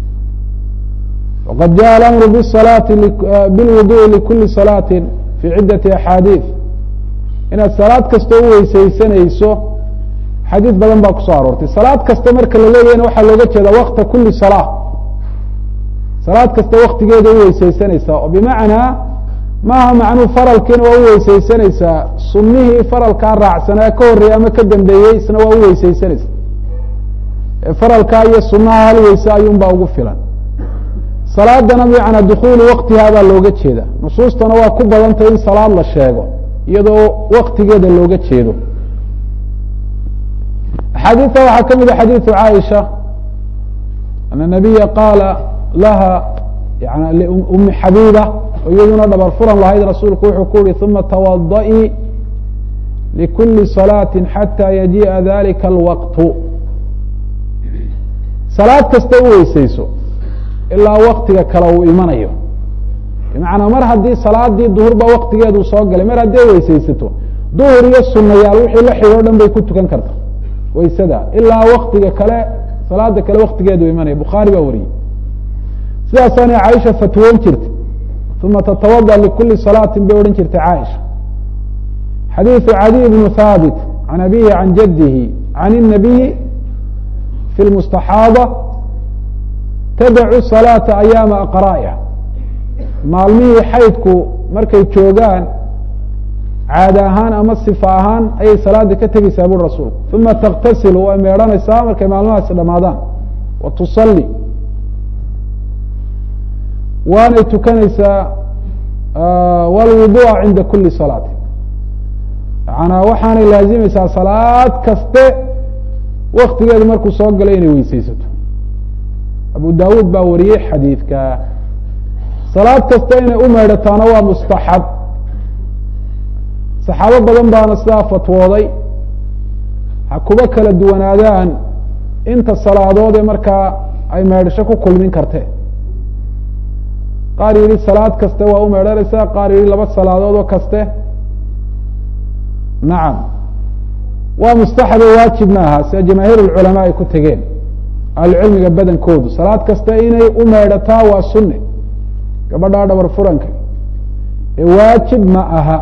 waqad jaءa alamru bsalaati bilwuduءi likuli salaati fi cidati axaadiiث inaad salaad kasta u weysaysanayso xadiis badan baa kusoo aroortay salaad kasta marka la leeyahna waxaa looga jeeda wakta kuli salaa salaad kasta waktigeeda u weysaysanaysaa oo bimacnaa maaha macnuu faralkiina waa u weysaysanaysaa sunnihii faralkaa raacsanaa ka horreeyey ama ka dambeeyey isna waa u weysaysanaysa faralkaa iyo sunaha hal weyse ayuunbaa ugu filan salaadana bimacnaa dukhuulu waktihaa baa looga jeeda nusuustana waa ku badantay in salaad la sheego iyadoo waktigeeda looga jeedo axaadiista waxaa ka mida xadiiثu caaisha ana nabiya qaala laha yan liumi xabiiba oo iyaduna dhabar furan lahayd rasuulku wuxuu ku yihi uma tawadaئii likuli salaati xatى yajiiءa dalika اlwaqtu salaad kasta u weysayso ilaa waktiga kale uu imanayo bimacnaa mar haddii salaadii duhurba waktigeedu soo galay mar haddii weysaysato duhur iyo sunayaal wixii la xidho o dhan bay ku tukan karta waysada ilaa waktiga kale salaada kale waktigeedu imanaya bukhaari baa wariyey sidaasaanay caaisha fatwoon jirtay uma tatawada likuli salaatin bay odhan jirtay caaisha xadiiثu cadiy bnu haabit can abihi can jadihi can الnabiyi fi lmustaxaada tadacu salaata ayaama aqraa'iha maalmihii xaydku markay joogaan caada ahaan ama sifa ahaan ayay salaada ka tegeysaa buri rasuulku uma taktasilu way meedhanaysaa markay maalmahaasi dhamaadaan wa tusalli waanay tukanaysaa wاlwuduءa cinda kuli salaati yanaa waxaanay laazimaysaa salaad kaste waktigeedu markuu soo galay inay weyseysato abu dawuud baa wariyey xadiidka salaad kasta inay u meydhataana waa mustaxab saxaabo badan baana sidaa fatwooday ha kuba kala duwanaadaan inta salaadood ee markaa ay meydhasho ku kulmin kartee qaar yidhi salaad kaste waa u meydhanaysaa qaar yidhi laba salaadood oo kaste nacam waa mustaxabe waajib maaha sida jamaahiir اlculamaa ay ku tegeen ahlucilmiga badankoodu salaad kasta inay u meydhataa waa sunne gabadhaa dhabar furanka ee waajib ma aha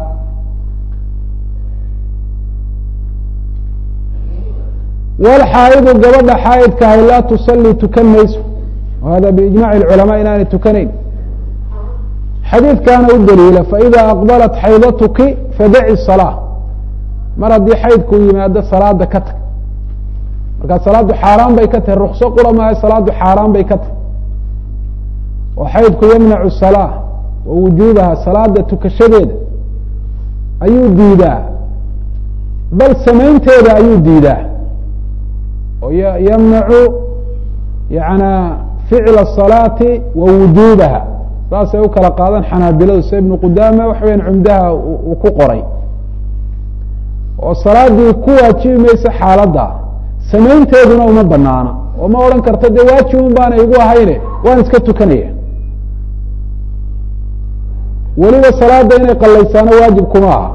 wlxaa'idu gabadha xaa'idkaahay laa tusalii tukan mayso hada biijmaci اculamaa inaanay tukanayn xadiidkaana u daliila faإida aqbalat xaydatuki fadaci الصalاة mar haddii xaydku yimaado salaada ka tag markaa salaaddu xaaraan bay ka tahay rukso qura maayo salaaddu xaaraan bay ka tahay oo xaydku yamnacu الصalاة wa wujuubaha salaada tukashadeeda ayuu diidaa bal samaynteeda ayuu diidaa oo ymnacu yana ficla الصalaati wa wujuubaha saasay u kala qaadan xanaabiladu sida ibnu qudaama waxa weyan cumdaha uu ku qoray oo salaadii ku waajibi mayso xaaladda samaynteeduna uma banaana oo ma odhan karto dee waajibun baana igu ahayne waan iska tukanaya weliba salaada inay qalaysaano waajib kuma aha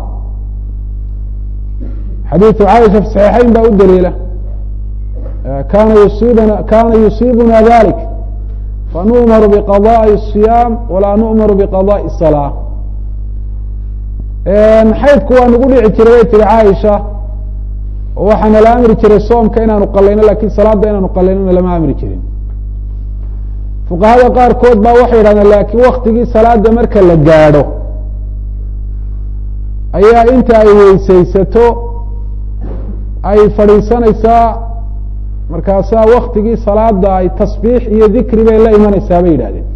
xadiidu caaisha fi saxiixayn baa u daliila kana yusiibna kana yusiibuna dalik fanu'maru biqadaءi الصiyaam walaa nu'maru biqadaءi الsalaa xaydku waa nagu dhici jiray bay tihi caaisha oo waxaana la amri jiray soomka inaanu qalayno lakin salaada inaanu qalaynona lama amri jirin fuqahada qaarkood baa waxay yidhahdeen laakiin waktigii salaada marka la gaadho ayaa inta ay weysaysato ay fadhiisanaysaa markaasaa waktigii salaada ay tasbiix iyo dikri bay la imanaysaa bay yidhahdeen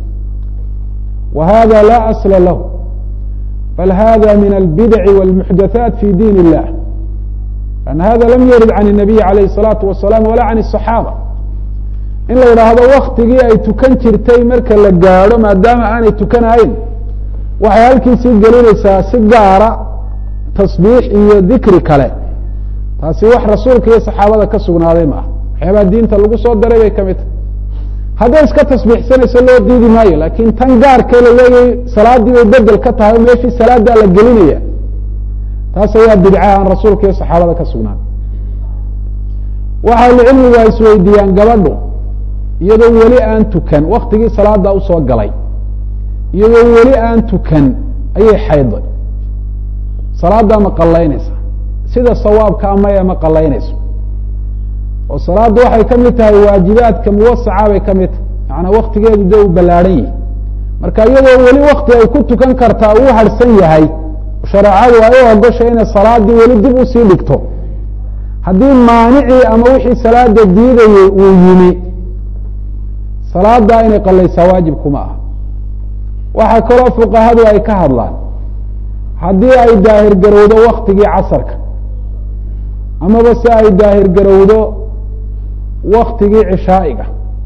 wa hada laa asla lahu bal hada min albidaci wاlmuxdathaat fi diin illah an hada lam yarid can الnabiyi alayh الsalaatu wasalaam wala can الصaxaaba in la yidhaahdo waktigii ay tukan jirtay marka la gaadho maadaama aanay tukanahayn waxay halkiisii gelinaysaa si gaara tasbiix iyo dikri kale taasi wax rasuulka iyo saxaabada ka sugnaaday ma aha waxyaabaa diinta lagu soo daray bay kamid tahay hadday iska tasbiixsanayso loo diidi maayo laakin tan gaarkee la leeyahay salaaddii bay bedel ka tahay oo meeshii salaadaa la gelinaya taas ayaa bidca aan rasuulka iyo saxaabada ka sugnaaday waxa ahlucilmigu ay isweydiiyaan gabadhu iyadoo weli aan tukan waktigii salaada usoo galay iyadoo weli aan tukan ayay xayday salaaddaa ma qalaynaysa sida sawaabka amaya ma qalaynayso oo salaadda waxay ka mid tahay waajibaadka muwasaca bay ka mid tahay macanaa waktigeedu dee uu ballaadhan yahay marka iyadoo weli wakti ay ku tukan kartaa uu harhsan yahay shareecadu ay u ogoshay inay salaaddii weli dib usii dhigto haddii maanicii ama wixii salaada diidayey uu yimi salaaddaa inay qalaysaa waajib kuma aha waxaa kaloo fuqahadu ay ka hadlaan haddii ay daahir garowdo waktigii casarka amaba se ay daahir garowdo waktigii cishaa'iga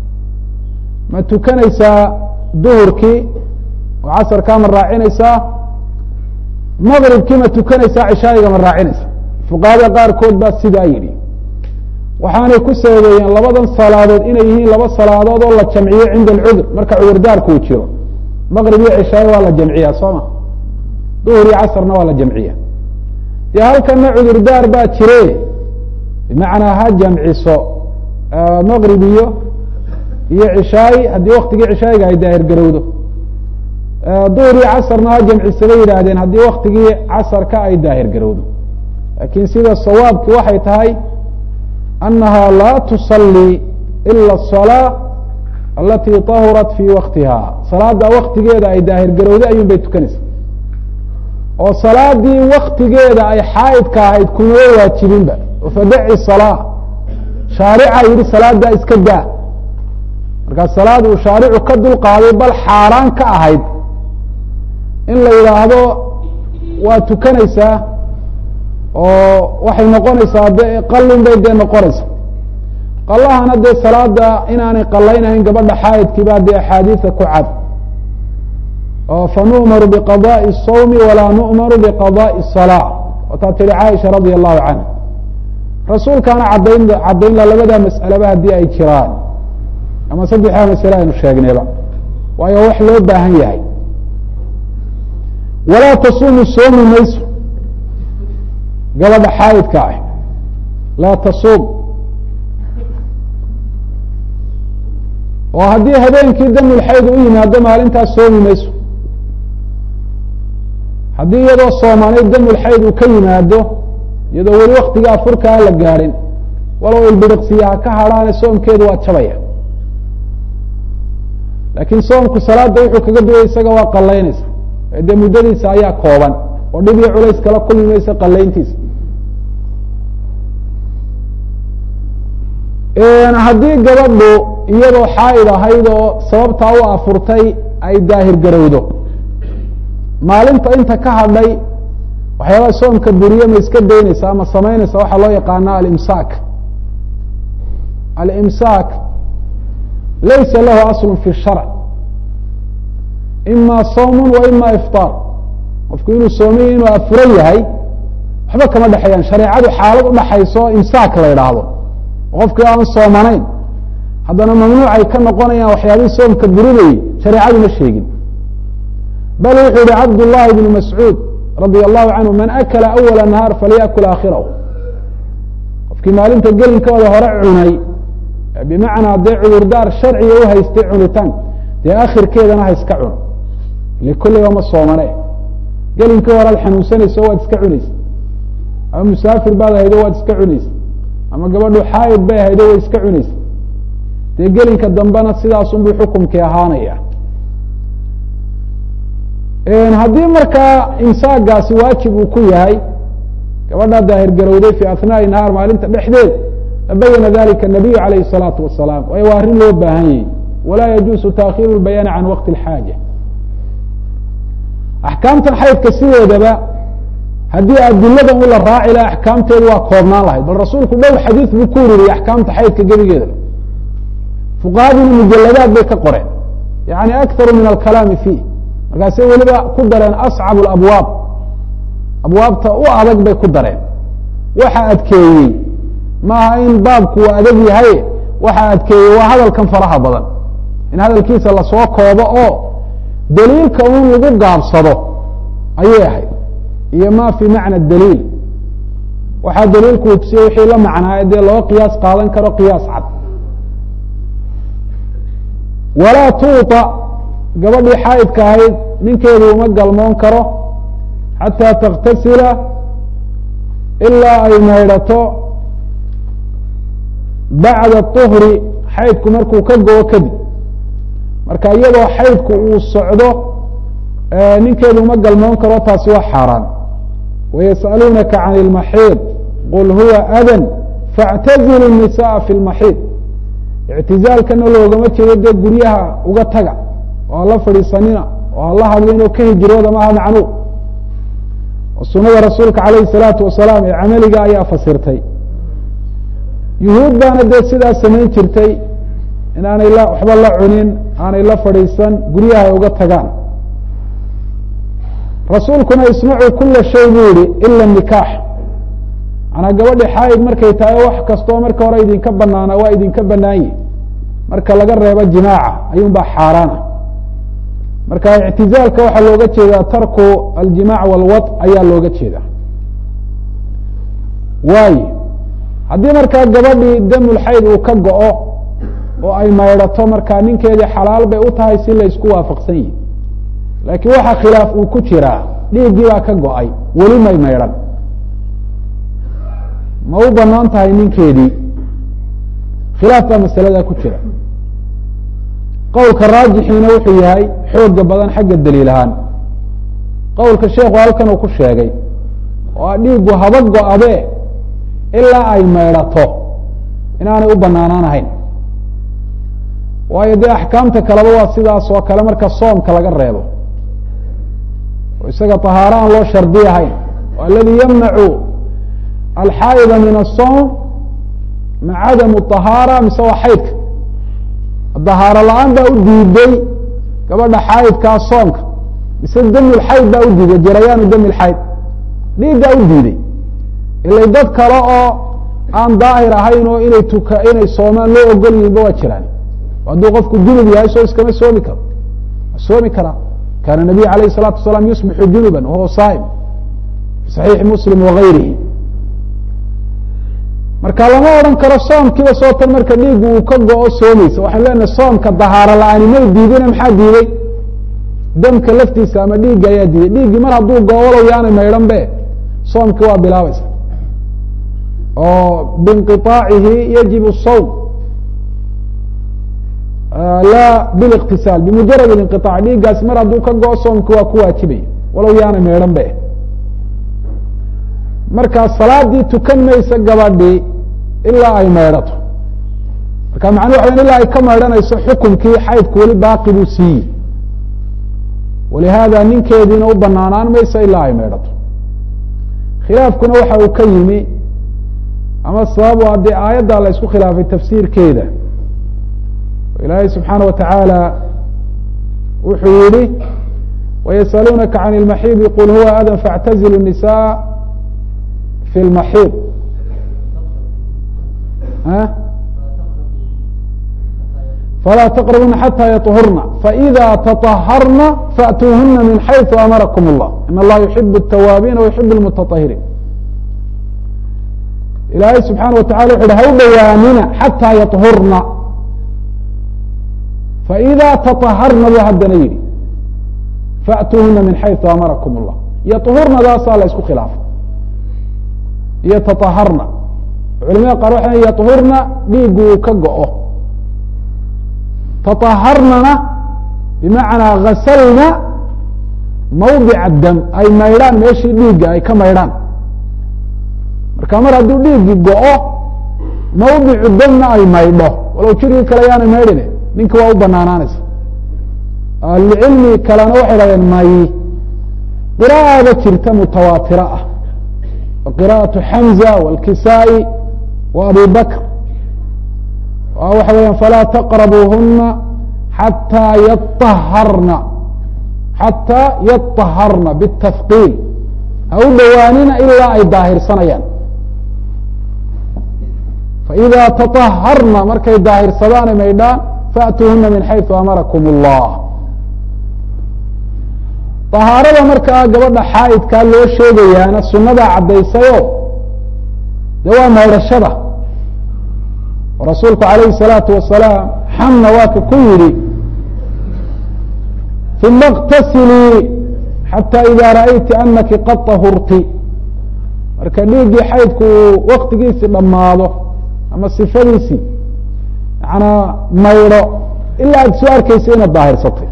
ma tukanaysaa duhurkii oo casarkaa ma raacinaysaa maqribkii ma tukanaysaa cishaa'iga ma raacinaysaa fuqahada qaarkood baa sidaa yidhi waxaanay ku sababeeyeen labadan salaadood inay yihiin laba salaadood oo la jamciyo cinda alcudur marka cudurdaarku uu jiro maqrib iyo cishaayo waa la jamciyaa soo ma duhur iyo casarna waa la jamciya dee halkana cudurdaar baa jire bimacnaa ha jamciso maqrib iyo iyo cishaayi haddii waktigii cishaayiga ay daahir garowdo duhur iyo casarna ha jamcisa bay yidhaahdeen haddii waktigii casarka ay daahir garowdo laakiin sida sawaabki waxay tahay أنha lا تصلي إlا الصلاة اlatي طahurat fي waktiha salaada waktigeeda ay daahir garowday ayun bay tukanaysa oo salaadii waktigeeda ay xaaidka ahayd kumaba waajibinba fadaci صلاة shaarica yihi salaada iska daa markaa salaad uu shaaricu ka dulqaaday bal xaaraan ka ahayd in la yidhaahdo waa tukanaysaa oo waxay noqonaysaa de qalin bay dee noqonaysaa qalahana dee salaada inaanay qalaynahayn gabadha xaayidkii baa dee axaadiisa ku cad oo fanu'maru biqadaءi الsawmi walaa nu'maru biqadaءi الsalaa wataa tihi caaisha radia allahu canha rasuulkaana cadayn caddaynla labada mas'aleba haddii ay jiraan ama saddexdaa masale aynu sheegnayba waayo wax loo baahan yahay walaa tasuumu soomi mayso gabadha xaayidka ah laa tasuum oo haddii habeenkii damulxayd u yimaado maalintaas soomi mayso haddii iyadoo soomanay damulxayd uu ka yimaado iyadoo weli waktigaa furka aan la gaadhin walow ilbiriqsiyaha ka hadhaane soomkeedu waa jabaya laakiin soomku salaada wuxuu kaga duway isaga waa qalaynaysa dee muddadiisa ayaa kooban oo dhib iyo culays kala kulmi maysa qalayntiisa haddii gabadhu iyadoo xaa'id ahayd oo sababtaa u afurtay ay daahir garowdo maalinta inta ka hadhay waxyaabaha soomka buriye ma iska daynaysa ama samaynaysa waxaa loo yaqaana alimsaak alimsaak laysa lahu aslu fi sharc ima sawm wa ima ifطaar qofku inuu soomiyo inuu afuran yahay waxba kama dhexeeyaan shareecadu xaalad udhaxayso imsaak la idhaahdo qofkii aan soomanayn haddana mamnuucay ka noqonayaan waxyaabihii soomka burinayey shareecadu ma sheegin bal wuxuu yihi cabd llahi bn mascuud radia allahu canhu man akala awala nahaar falyakul aakhirahu qofkii maalinta gelinkooda hore cunay bimacnaa dee cudurdaar sharciga u haystay cunitaan dee akhirkeedana ha iska cuno ile kulliba ma soomane gelinkii hore ad xanuunsanayso waad iska cunaysa ama musaafir baad ahaydo waad iska cunaysa ama gabadhu xaayid bay ahaydo way iska cunaysa dee gelinka dambena sidaasunbuu xukumkii ahaanaya haddii markaa imsaagaasi waajib uu ku yahay gabadhaa daahir garowday fi asnaai nahaar maalinta dhexdeed labayana dalika nabiyu alayh الsalaatu wasalaam waayo waa arrin loo baahan yahi walaa yajuusu taakhiru lbayaani can waqti اlxaaja axkaamtan xaydka sideedaba haddii adiladan u la raaci laha axkaamteedu waa koobnaan lahayd bal rasuulku dhowr xadiis buu ku ururiyey axkaamta xaydka gebigeeda fuqahaduna mujaladaad bay ka qoreen yani akharu min alkalaami fiih markaasay weliba ku dareen ascab abwaab abwaabta u adag bay ku dareen waxa adkeeyey maaha in baabku uu adag yahay waxa adkeeyey waa hadalkan faraha badan in hadalkiisa lasoo koobo oo daliilka un lagu gaabsado ayay ahayd iyo ma fi macna daliil waxaa daliilku ugsiye wixii la macnaaye dee loo qiyaas qaadan karo qiyaas cad walaa tuuطa gabadhii xaayidka ahayd ninkeedu uma galmoon karo xataa taktasila ilaa ay maydhato bacda طuhri xaydku markuu ka go-o kadib marka iyadoo xaydku uu socdo ninkeedu uma galmoon karo taasi waa xaaraan wayasأaluunaka can اlmaxiid qul huwa adan faاctazilu الnisaءa fi اlmaxiid ictizaalkana loogama jeedo dee guryaha uga taga oo hala fadhiisanina oo hala hadlin oo ka hijrooda maaha macnuu sunada rasuulka alayh الsalaatu wasalaam ee camaliga ayaa fasirtay yuhuud baana dee sidaa samayn jirtay in aanay la waxba la cunin aanay la fadhiisan guryaha ay uga tagaan rasuulkuna ismacuu kula shay buu yihi ila nikaax manaa gabadhi xaayid markay tahay wax kastoo marka hore idinka banaana waa idinka banaanyi marka laga reebo jimaaca ayuun baa xaaraana marka ictizaalka waxaa looga jeedaa tarku aljimac walwad ayaa looga jeeda waayo haddii markaa gabadhii damulxayd uu ka go-o oo ay maydhato markaa ninkeedii xalaal bay u tahay si la isku waafaqsan yihi laakiin waxa khilaaf uu ku jiraa dhiiggii baa ka go-ay weli may maydhan ma u banaan tahay ninkeedii khilaaf baa masaladaa ku jira qowlka raajixiina wuxuu yahay xooga badan xagga daliil ahaan qowlka sheekhu halkan uu ku sheegay oo a dhiiggu haba go-abe ilaa ay maydhato inaanay u banaanaan ahayn waayo dee axkaamta kaleba waa sidaas oo kale marka soomka laga reebo oo isaga طahaaro aan loo shardi ahayn aladi ymnacu alxaa'ida min الصوم ma cadamu طahaara mise waa xaydka dahaaro la-aan baa u diiday gabadha xaydkaa soonka mise dami lxayd baa u diiday jarayaanu dami lxayd dhiiggaa u diiday ilay dad kale oo aan daahir ahayn oo inay tuka inay soomaan loo ogol yihinba waa jiraan hadduu qofku junub yahay soo iskama soomi karo soomi karaa kaana nabiy alayh الsalatu wasalaam yusbixu junuba wahuwa saa'im fi saxiixi muslim wagayrihi marka lama odhan karo soomkiiba soo tan marka dhiiggu uu ka go-o soomaysa waxaan leenahay soomka dahaaro la-aani may diidina maxaa diiday damka laftiisa ama dhiigga ayaa diiday dhiiggii mar hadduu goowalow yaanay maydhan be soomkii waa bilaabaysa oo biinqiطaacihi yajib الsawm la biاliqtisaal bimujarad اlinqiطaac dhiiggaasi mar hadduu ka go-o soomkii waa ku waajibaya walow yaanay maydhan be markaa salaadii tukan maysa gabadhii ilaa ay maydhato marka macnuu waxa ilaa ay ka maydhanayso xukumkii xaydku weli baaqi buu siiyey walihaada ninkeediina u banaanaan mayso ilaa ay maydhato khilaafkuna waxa uu ka yimi ama sababu haddii aayadda la isku khilaafay tafsiirkeeda ilaahay subxaana wa tacaala wuxuu yihi wayasaluunaka can اlmaxiidi qul huwa adan faاctazilu الnisaa fi اlmaxiid falaa taqrabuna xatى yaطhurna faإida taطaharna faأtuuhuna min xayثu amarakum اllah in allaha yuxib الtawaabiina وayuxib اlmutaطahiriin ilaahay subxaana wa tacala wuxu uhi ha u dhowaanina xatىa yaطhurna faإida taطaharna buu haddana yidhi faأtuuhuna min xayثu amarakum اllah yaطhurnadaasaa la isku khilaafay iyo taطaharna culamada qaar waxay yaطhurna dhiigu uu ka go-o taطaharnana bimacnaa gasalna mawdica dam ay maydhaan meeshii dhiigga ay ka maydhaan marka mar hadduu dhiiggi go-o mawdicu damna ay maydho walow jirkii kale yaanay maydhine ninki waa u banaanaanaysa ahlucilmi kalena waxay dhahdeen may qira'ada jirta mutawaatira ah qira'aة xamza wاlkisaa-i wa abi bakr waxa weya falaa taqrabuuhuna xataa yaطaharna xataa yaطaharna bالtafqiil ha u dhowaanina ilaa ay daahirsanayaan faإida taطaharna markay daahirsadaan maydhaan faأtuuhuna min xayثu amarakum الlah طahaarada markaa gabadha xaa'idkaa loo sheegayaana sunadaa caddaysayo de waa maydhashada rasuulku alayhi الsalaatu wasalaam xamna waa ka ku yidhi uma اktasilii xatى ida ra'ayti anaki qad طahurti marka dhiiggii xaydku uu waktigiisii dhammaado ama sifadiisii yanaa maydho ilaa aad soo arkeysa inaad daahirsatay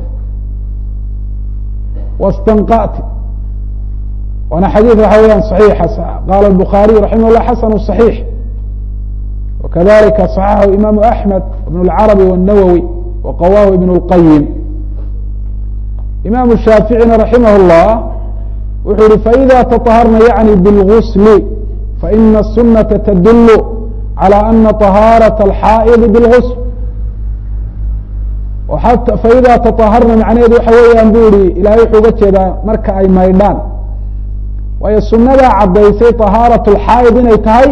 wastanqati waana xadiid waxa weyaan صaxiixa qaala الbukhaariyu raximah الlah xasanu صaxiix وkadalika صaxaxahu imaamu أحmed ibn اlcarabi والnawowi waqawahu ibn اlqayim imaamu shaaficina raximah الlah wuxuu yihi faإida taطaharna yaعni bاlgusl faإna الsunaةa tdul عalى ana طahaaraة الxaa'id bاlgusl faida taطaharna macnaheedu waxa weeyaan bu ihi ilahay wuxuu uga jeedaa marka ay maydhaan waayo sunadaa caddaysay طahaaraة اlxaa'id inay tahay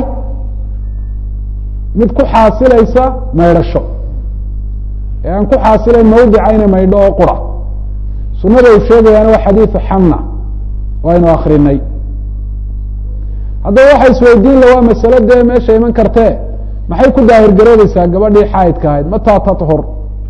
mid ku xaasilaysa maydhasho ee aan ku xaasilayn mawdica inay maydho oo qura sunada uu sheegayaana waa xadiiثu xamna waynu akrinay haddaba waxa isweydiin la waa masalo dee meesha iman kartee maxay ku daahir garoobeysaa gabadhii xaayidka ahayd mataa taطhur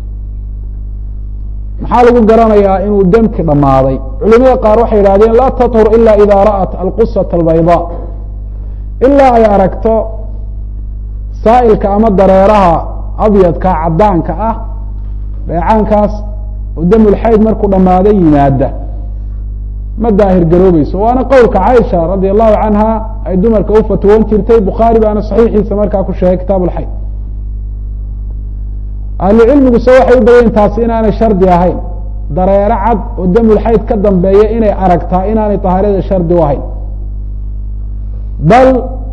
maxaa lagu garanayaa inuu demki dhammaaday culimada qaar waxay yidhahdeen laa taطhur ila ida ra'at alqusaة albayضا ilaa ay aragto saa'ilka ama dareeraha abyadka caddaanka ah dheecaankaas oo damulxayd markuu dhammaaday yimaada ma daahir garoobeyso waana qowlka caaisha radia allahu canha ay dumarka u fatwoon jirtay bukhaari baana saxiixiisa markaa ku sheegay kitaab ulxayd ahlucilmiguse waxay u bayaen taasi inaanay shardi ahayn dareero cad oo damulxayd ka dambeeya inay aragtaa inaanay طahaarada shardi u ahayn bal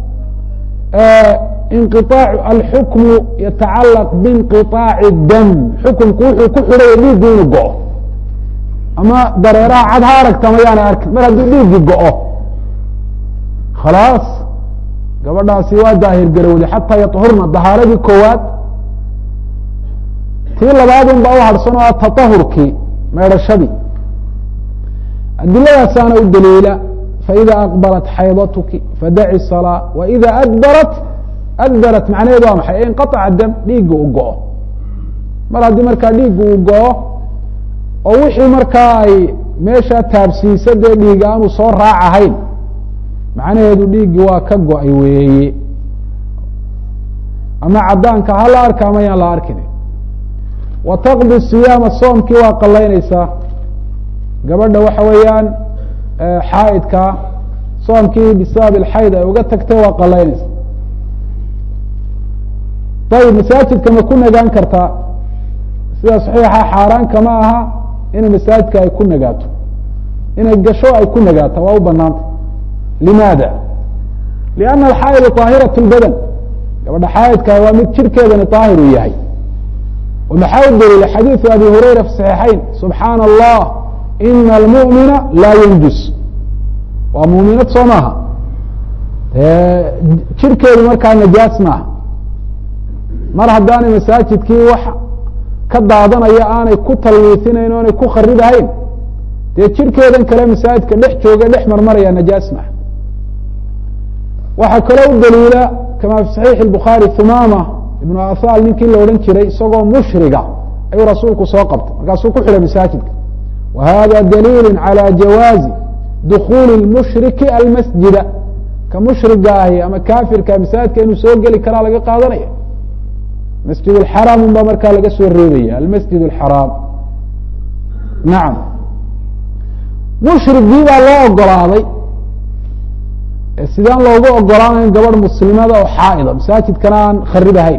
inqiطaac alxukmu yatacalaq biinqiطaaci dam xukumku wuxuu ku xidhaya dhiiggu inuu go-o ama dareeraha cad ha aragta mayaana arkin mar hadduu dhiiggi go-o khalaas gabadhaasi waa daahir garowday xataa yaطhurna dahaaradii koowaad tii labaadun baa u harhsan oo taطahurkii meedhashadii adilladaasaana u daliila faida aqbalat xaydatuki fadaci salaa waida adbarat adbarat macnaheedu waa maxay inqaطaca dam dhiigga u go-o mar haddii markaa dhiigga uu go-o oo wixii markaa ay meeshaa taabsiisa dee dhiig aanu soo raac ahayn macnaheedu dhiiggii waa ka go-ay weeye ama caddaanka ha la arka ama yaan la arkin wa taqdi siyaama soomkii waa qalaynaysaa gabadha waxa weeyaan xaaidka soomkii bisabab ilxayd ay uga tagtay waa qalaynaysa ayib masaajidka ma ku nagaan kartaa sida saxiixa xaaraanka ma aha inay masaajidka ay ku nagaato inay gasho ay ku nagaato waa u banaanta limaada lianna alxaa'idu طaahirat اlbadan gabadha xaaidka waa mid jirhkeedani طaahir uu yahay maxaa u daliila xadiiثu abi hurayra fi صaxiixayn subxaana allah ina almu'mina laa yanjus waa muuminad soo maaha jirhkeedu markaa najaas maaha mar haddaanay masaajidkii wax ka daadanaya aanay ku talwiisinayn o aanay ku kharibahayn dee jirhkeedan kale masaajidka dhex jooga dhex marmaraya najaas maaha waxaa kaloo u daliila kama fi صaxiixi الbukhaari humama ibnu athal ninkii la odhan jiray isagoo mushriga ayuu rasuulku soo qabtay markaasuu ku xidhay masaajidka wa hada daliilu calى jawaazi dukuuli اmushriki almasjida ka mushriga ahi ama kafirka masaajidka inuu soo geli karaa laga qaadanaya masjid اxaraam un baa markaa laga soo reebaya almasjid اxaraam nacam mushrigii baa loo ogolaaday sidaan loogu ogolaanayn gabadh muslimada oo xaa'ida masaajidkana aan kharibahayn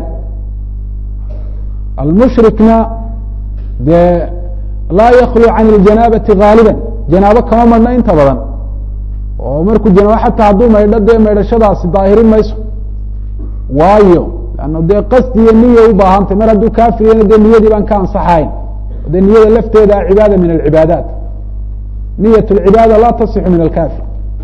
almushrikna dee laa yaklu can اljanaabati gaaliba janaabo kama madhna inta badan oo markuu janaabo xataa hadduu maydho dee maydhashadaasi daahirin mayso waayo lanna dee qasdi iyo niya u baahantay mar hadduu kaafiriyana dee niyadii baan ka ansaxahayn dee niyada lafteeda cibaada min alcibaadaat niyat اlcibaada laa tasixu min alkafir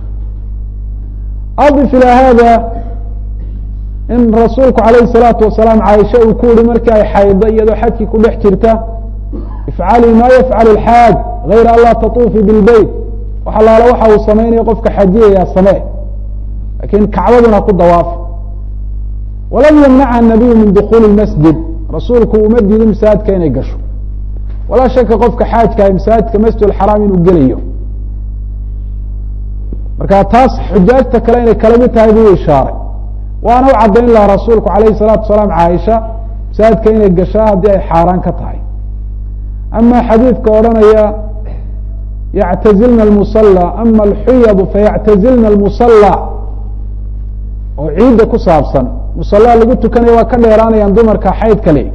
adif ilaa hada in rasuulku alayh الsalaatu wasalaam caaisha uu ku yihi markii ay xaydo iyadoo xajkii ku dhex jirta ifcalii ma yafcal اlxaaj gayra an laa tatuufi bilbeyt wax alaala waxa uu samaynaya qofka xajiyayaa samee lakin kacbaduna ku dawaafa walam yamnacha nabiyu min dukuli masjid rasuulku uma diidin masaajidka inay gasho walaa shaka qofka xaajkaah masaajidka masjid xaraam inuu gelayo marka taas xujaajta kale inay kala mid tahay buu ishaaray waana u caddayn laha rasuulku alayh الsalaatu wasalaam caaisha masaajidka inay gashaa haddii ay xaaraan ka tahay ama xadiidka odhanaya yactazilna اmusala ama alxuyadu fayactazilna اlmusala oo ciidda ku saabsan musala lagu tukanaya waa ka dheeraanayaan dumarka xayd kale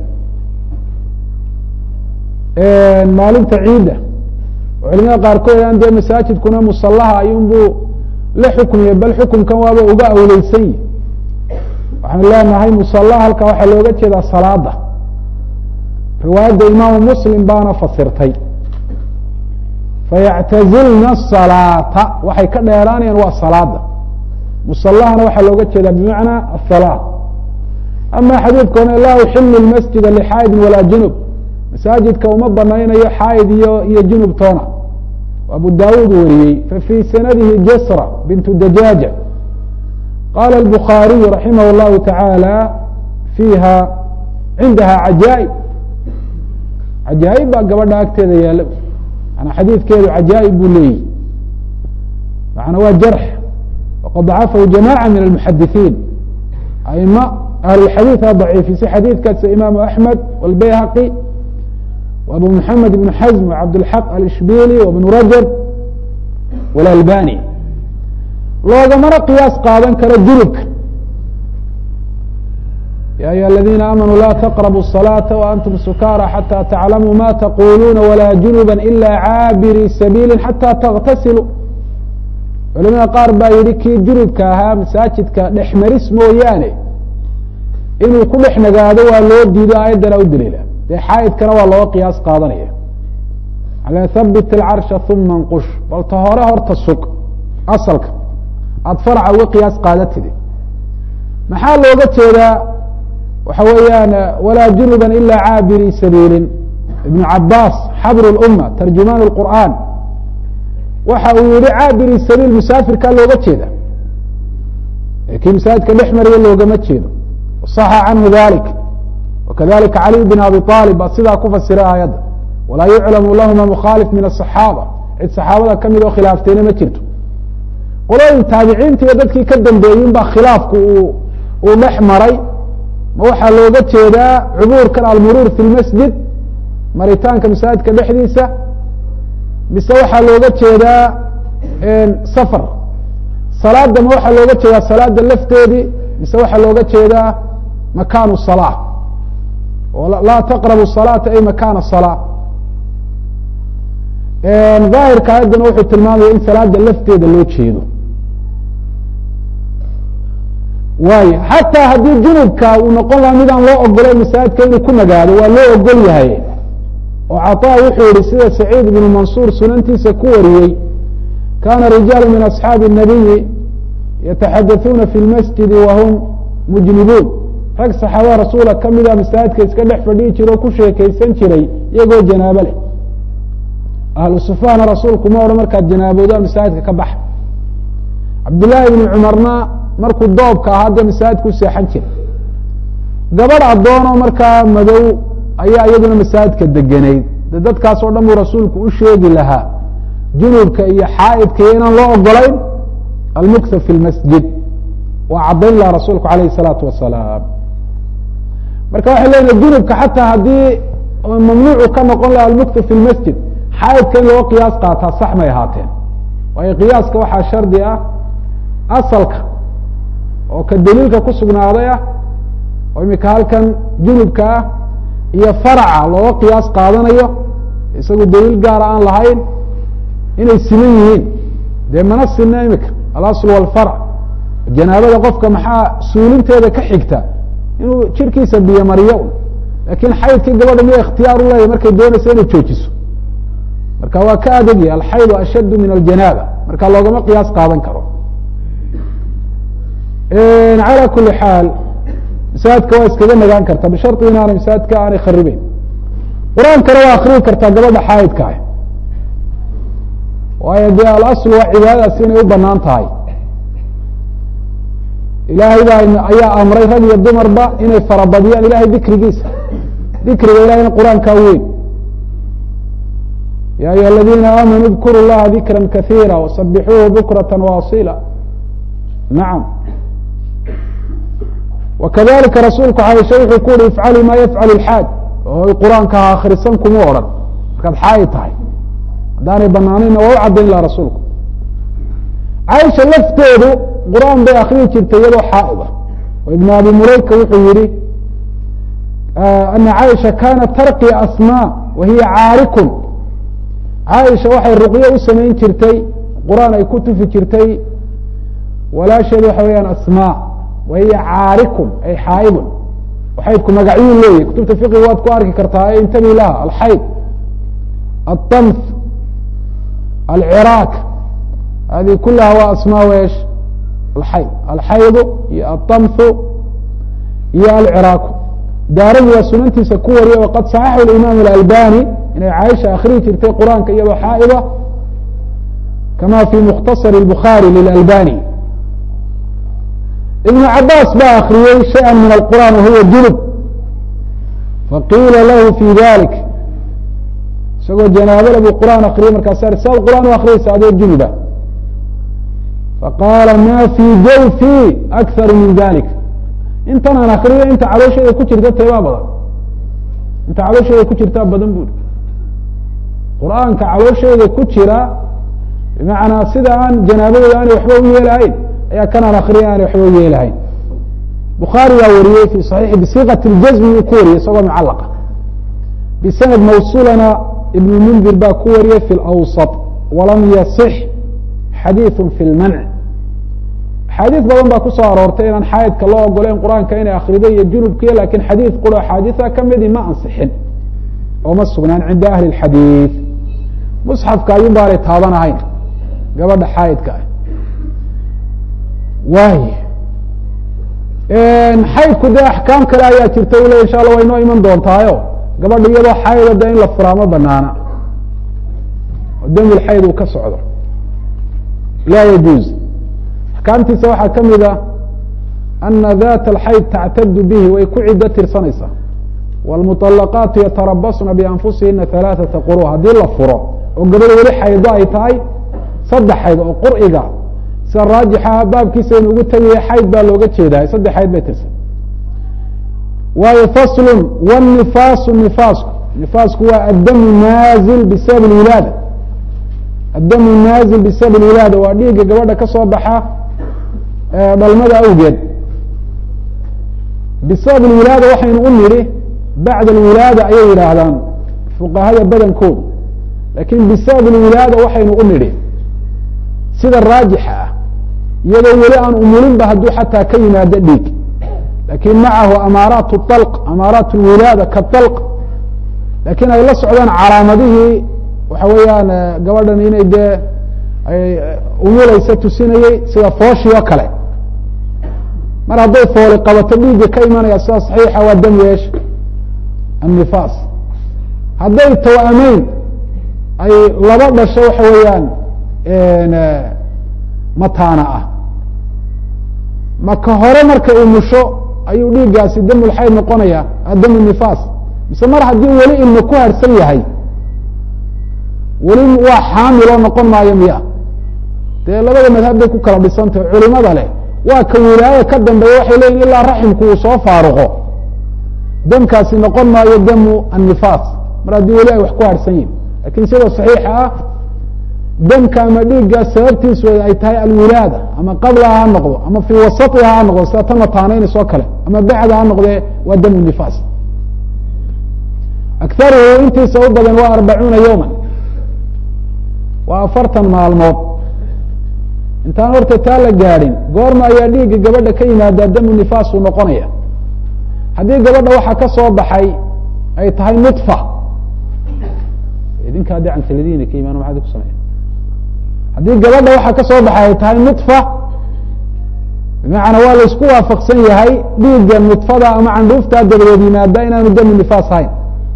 maalinta ciidda oo culimada qaarkood aan dee masaajidkuna musalaha ayuunbuu la xukmiye bal xukumkan waaba uga awleysan yihi waxaan leenahay musalaha halkaa waxaa looga jeedaa salaada riwaayadda imaamu muslim baana fasirtay fayactazilna asalaata waxay ka dheeraanayaan waa salaada musalahana waxaa looga jeedaa bimacnaa asalaa ama xadiidka one laa uxilu masjida lxaa'idin walaa junub masaajidka uma banaynayo xaa'id iyo iyo junub toona abu dawud wariyey fafي sanadihi jasra bintu dajaaja qala الbukhaariyu raximah الlahu taعaalى fiiha cindaha cajaaئib cajaaئib baa gabadha agteeda yaala mana xadiidkeedu cajaaئib buu leeyihi macna waa jarx waqad dacafahu jamaعة min الmuxadiثiin aima ahlulxadiiث a daciifisay xadiidkaas imaamu axmed wاlbayhaqi abu mحamed بن xزm وcabdالحaq alishbili وبن rajab wاlalbani loogamana qiyaas qaadan karo junubka ya ayuha aladiina aamanuu la taqrabu الصalaaةa waantum sukaara xatى taclamuu ma taquluuna walaa junuba ila caabiri sabiili xatى taغtasiluu culamada qaar baa yihi kii junubka ahaa masaajidka dhexmaris mooyaane inuu ku dhex nagaado waa loo diido aayaddana u daliila dee xaa'idkana waa looga qiyaas qaadanaya ala habit alcarsha uma nqush bal ta hore horta sug asalka aada farca uga qiyaas qaadatidi maxaa looga jeedaa waxa weeyaan walaa junuba ila caabiri sabiilin ibnu cabaas xabr اluma tarjumaan اqur'aan waxa uu yihi caabiri sabiil musaafirkaa looga jeeda kii masaajidka dhex mariya loogama jeedo صaxa canhu dalik wakadalika caliy bn abi طaalib baa sidaa ku fasiray aayadda walaa yuclamu lahuma mukhaalif min aلصaxaaba cid saxaabada kamid oo khilaaftayna ma jirto qolooyin taabiciinta iyo dadkii ka dambeeyin baa khilaafku uu dhex maray ma waxaa looga jeedaa cubuurkan almuruur fi lmasjid maritaanka masaajidka dhexdiisa mise waxaa looga jeedaa safar salaada ma waxaa looga jeedaa salaada lafteedii mise waxaa looga jeedaa makaanu salaa oo laa taqrabu salaata ay makaana salaa daahirka ayaddana wuxuu tilmaamaya in salaada lafteeda loo jeedo waayo xataa haddii junubka uu noqon laha midaan loo ogolay masaajidka inuu ku nagaado waa loo ogol yahay oo caطa wuxuu yihi sida saciid ibnu mansuur sunantiisa ku wariyey kana rijaalu min asxaabi الnabiyi yataxadaثuuna fi lmasjidi wahum mujnibuun rag saxaabada rasuula kamida masaajidka iska dhex fadhihi jira oo ku sheekeysan jiray iyagoo janaabo leh ahlu sufahna rasuulku ma odhan markaad janaaboodaa masaajidka ka baxa cabdillaahi ibnu cumarna markuu doobka ahaa dee masaajidka u seexan jiray gabadh addoonoo markaa madow ayaa iyaduna masaajidka degenayd de dadkaas oo dhan buu rasuulku u sheegi lahaa junubka iyo xaa'idka iyo inaan loo ogolayn almukha fi lmasjid waa caddayn laha rasuulku alayh الsalaatu wasalaam marka waxay leedahay junubka xataa haddii mamnuucu ka noqon laha almukha fi lmasjid xaa'idka in loo qiyaas qaataa sax may ahaateen waayo qiyaaska waxaa shardi ah asalka oo ka daliilka ku sugnaaday ah oo imika halkan junubka ah iyo faraca looga qiyaas qaadanayo isagu daliil gaara aan lahayn inay siman yihiin dee mana sinna imika alasl walfarc janaabada qofka maxaa suulinteeda ka xigta inuu jirkiisa biyo mariyo lakin xaydkii gabadha miya ikhtiyaar u leeyahy markay doonaysa inay joojiso marka waa ka adegya alxaydu ashaddu min aljanaaba marka loogama qiyaas qaadan karo calى kuli xaal masaajidka waa iskaga nagaan karta bishari inaanay masaajidka aanay kharibeyn qur-aankana waa akriyi kartaa gabadha xaayidka ah waayo dee alasl waa cibaadadaas inay u banaan tahay ilaahay baa ayaa amray rag iyo dumarba inay farabadiyaan ilahay dikrigiisa dikriga ilahayna qur-aankaa weyn ya ayuha aladiina aamanuu اdkuru llaha dikra kahiira wasabixuuhu bukrata waasila nacam wakadalika rasuulku caaisha wuxuu ku uhi ifcalii ma yafcal اlxaaj oo qur-aanka ha akhrisan kuma odhan markaad xaayi tahay haddaanay banaanayna waa u caddayn laha rasuulku caaisha lafteedu qur-aan bay akriyi jirtay iyadoo xaa'id ah oo ibn abi mulayka wuxuu yihi ana caaisha kanat tarqi asma wa hiya caarikun caaisha waxay ruqyo u samayn jirtay qur-aan ay ku tufi jirtay walaasheed waxa weeyaan asma wa hiya caarikun ay xaaidun xaydku magacyuu leeyahy kutubta fiqiga waad ku arki kartaa intabi laha alxayd aلطamf alciraaq hadi kulaha waa asma esh alxayd alxaydu iyo aلطamfu iyo alciraaku daaragi waa sunantiisa ku wariya waqad صaxaxu imaam اlalbani inay caaisha akriyi jirtay qur-aanka iyadoo xaa'ida kama fi mukhtasar الbukhaari lilalbani ibn cabaas baa akriyey shayئa min alqur'an wahuwa junub faqiila lahu fi dalik isagoo janaabada buu qur'aan akriyey markaasa saad qur'aan u akriyaysa adoo junuba faqaala ma fi jawfi akharu min dalik intan aan akriyo inta caloosheeda ku jirta teebaa badan inta caloosheeda ku jirtaa badan buri qur'aanka caloosheeda ku jira bimacnaa sida aan janaabadeeda aanay waxba u yeelahayn ayaa kanaan akriya aanay waxba u yeelahayn bukhaari baa wariyey fi صaxiixi bisiiqati اljazmi uu ku wariyey isagoo mucalaqa bisanad mawsulana ibn mundir baa ku wariyey fi اlawsaط walam yaصix xadiiثu fi اlmanc axaadiis badan baa ku soo aroortay inaan xaayidka loo ogoleyn qur-aanka inay akrido iyo junubkiya lakin xadiid qura axaadiisa kamidi ma ansixin oo ma sugnaan cinda ahli اxadiid musxafka ayun baanay taabanahayn gabadha xaayidka ah waay xaydku dee axkaam kale ayaa jirta u le insha alla way noo iman doontaayo gabadha iyadoo xayda de in la furaa ma banaana oo demul xayd uu ka socdo laa yajuuz axkaamtiisa waxaa ka mid a ana data alxayd tactadu bihi way ku ciddo tirsanaysaa wاlmuطalaqaatu yatarabasna bianfusihina ثalaaثaةa quru haddii la furo oo gabadh weli xaydo ay tahay saddex xayd oo qur'iga sida raajixa baabkiisa inu ugu tegaya xayd baa looga jeedaa saddex xayd bay tirsan waayo faslu wالnifaasu nifaasku nifaasku waa addamu naazil bisabab اwilaada addamu naazil bisabab اwilaada waa dhiigga gabadha ka soo baxa dhalmada awgeed bisabab اwilaada waxaynu u nidhi bacd اwilaada ayay yidhaahdaan fuqahada badankoodu lakin bisabab اwilaada waxaynu u nidhi sida raajixa ah iyadoo weli aan umulinba hadduu xataa ka yimaado dhiig lakin macahu amaaraat اطalq amaaraat اwilaada kaطalq lakin ay la socdaan calaamadihii waxa weeyaan gabadhan inay dee ay umulaysa tusinayey sida fooshii oo kale mar hadday fooli qabato dhiigga ka imanaya sida صaxiixa waa dam yeesh النifaas hadday tawamayn ay laba dhasho waxa weeyaan mataana ah maka hore marka uu musho ayuu dhiiggaasi damulxayd noqonaya dam nifaas mise mar haddii weli ilma ku harsan yahay weli waa xaamiloo noqon maayo miya dee labada madhab bay ku kala dhisantahy culimada leh waa ka wilaaya ka dambeeya waxay leyihin ilaa raximku uu soo faaruqo damkaasi noqon maayo damu annifaas mar haddii weli ay wax ku harsan yihin lakin sida saxiixa ah damka ama dhiigga sababtiisu ay tahay alwilaada ama qablaha ha noqdo ama fii wasaiha ha noqdo sida tan mataanaynayso kale ama bacda ha noqdee waa damu nifaas akaruhu intiisa u badan waa arbacuuna yowma waa afartan maalmood intaan horta taa la gaadhin goorma ayaa dhiigga gabadha ka yimaadaa damu nifaas uu noqonaya haddii gabadha waxaa ka soo baxay ay tahay nudfa idinka haddii cantiladiina ka imaan maxaad ku sameya haddii gabadha waxaa ka soo baxay ay tahay nudfa bimacnaa waa laysku waafaqsan yahay dhiigga nudfada ama candhuuftaa dabadeed yimaada inaanu damu nifaas hayn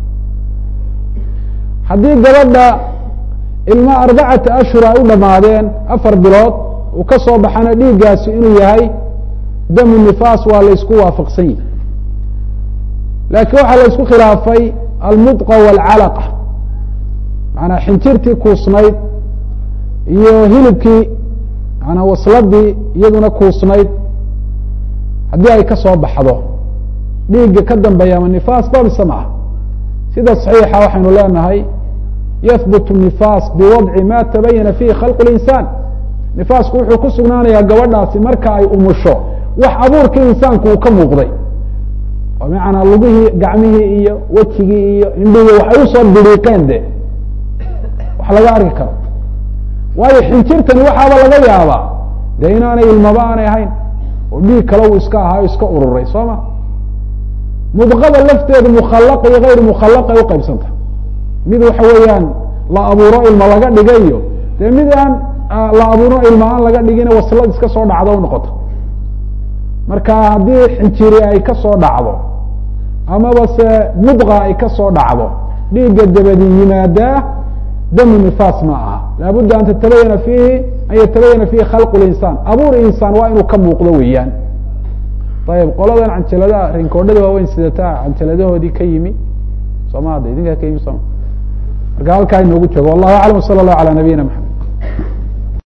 haddii gabadha ilma arbacata ashhur ay u dhamaadeen afar bilood uu ka soo baxana dhiiggaasi inuu yahay damu nifaas waa laysku waafaqsan yahay laakiin waxaa la isku khilaafay almudqa wاlcalaqa maanaa xinjirtii kuusnayd iyo hilibkii manaa wasladii iyaduna kuusnayd haddii ay ka soo baxdo dhiigga ka dambeeya ama nifaas ba mise maaha sida صaxiixa waxaynu leenahay yahbut nifaas biwadci ma tabayana fihi khalq اlinsaan nifaasku wuxuu ku sugnaanayaa gabadhaasi marka ay umusho wax abuurkii insaanku uu ka muuqday oo macanaa lugihii gacmihii iyo wejigii iyo indhihii waxay usoo biriiqeen de wax laga arki karo waayo xinjirtani waxaaba laga yaabaa dee inaanay ilmaba aanay ahayn oo dhiig kale uu iska ahaa o iska ururay soo ma mudqada lafteedu mukhalaqa iyo hayr mukhalaqa ay uqaybsanta mid waxa weeyaan la abuuro ilma laga dhigayo dee mid aan la abuuro ilma aan laga dhigin waslad iska soo dhacdo u noqoto marka haddii xinjiri ay ka soo dhacdo amaba se mudqa ay ka soo dhacdo dhiigga dabadi yimaadaa damu nifaas ma aha laabudda an tatabayana fiihi an yatabayana fiihi khalqu linsaan abuur insaan waa inuu ka muuqdo weeyaan ayib qoladan canjaladaha rinkoodhada waaweyn sidataa canjaladahoodii ka yimi sooma hadda idinkaa ka yimi sooma marka halkaa inoogu joogo wallahu aclam sala allahu ala nabiyina maxamed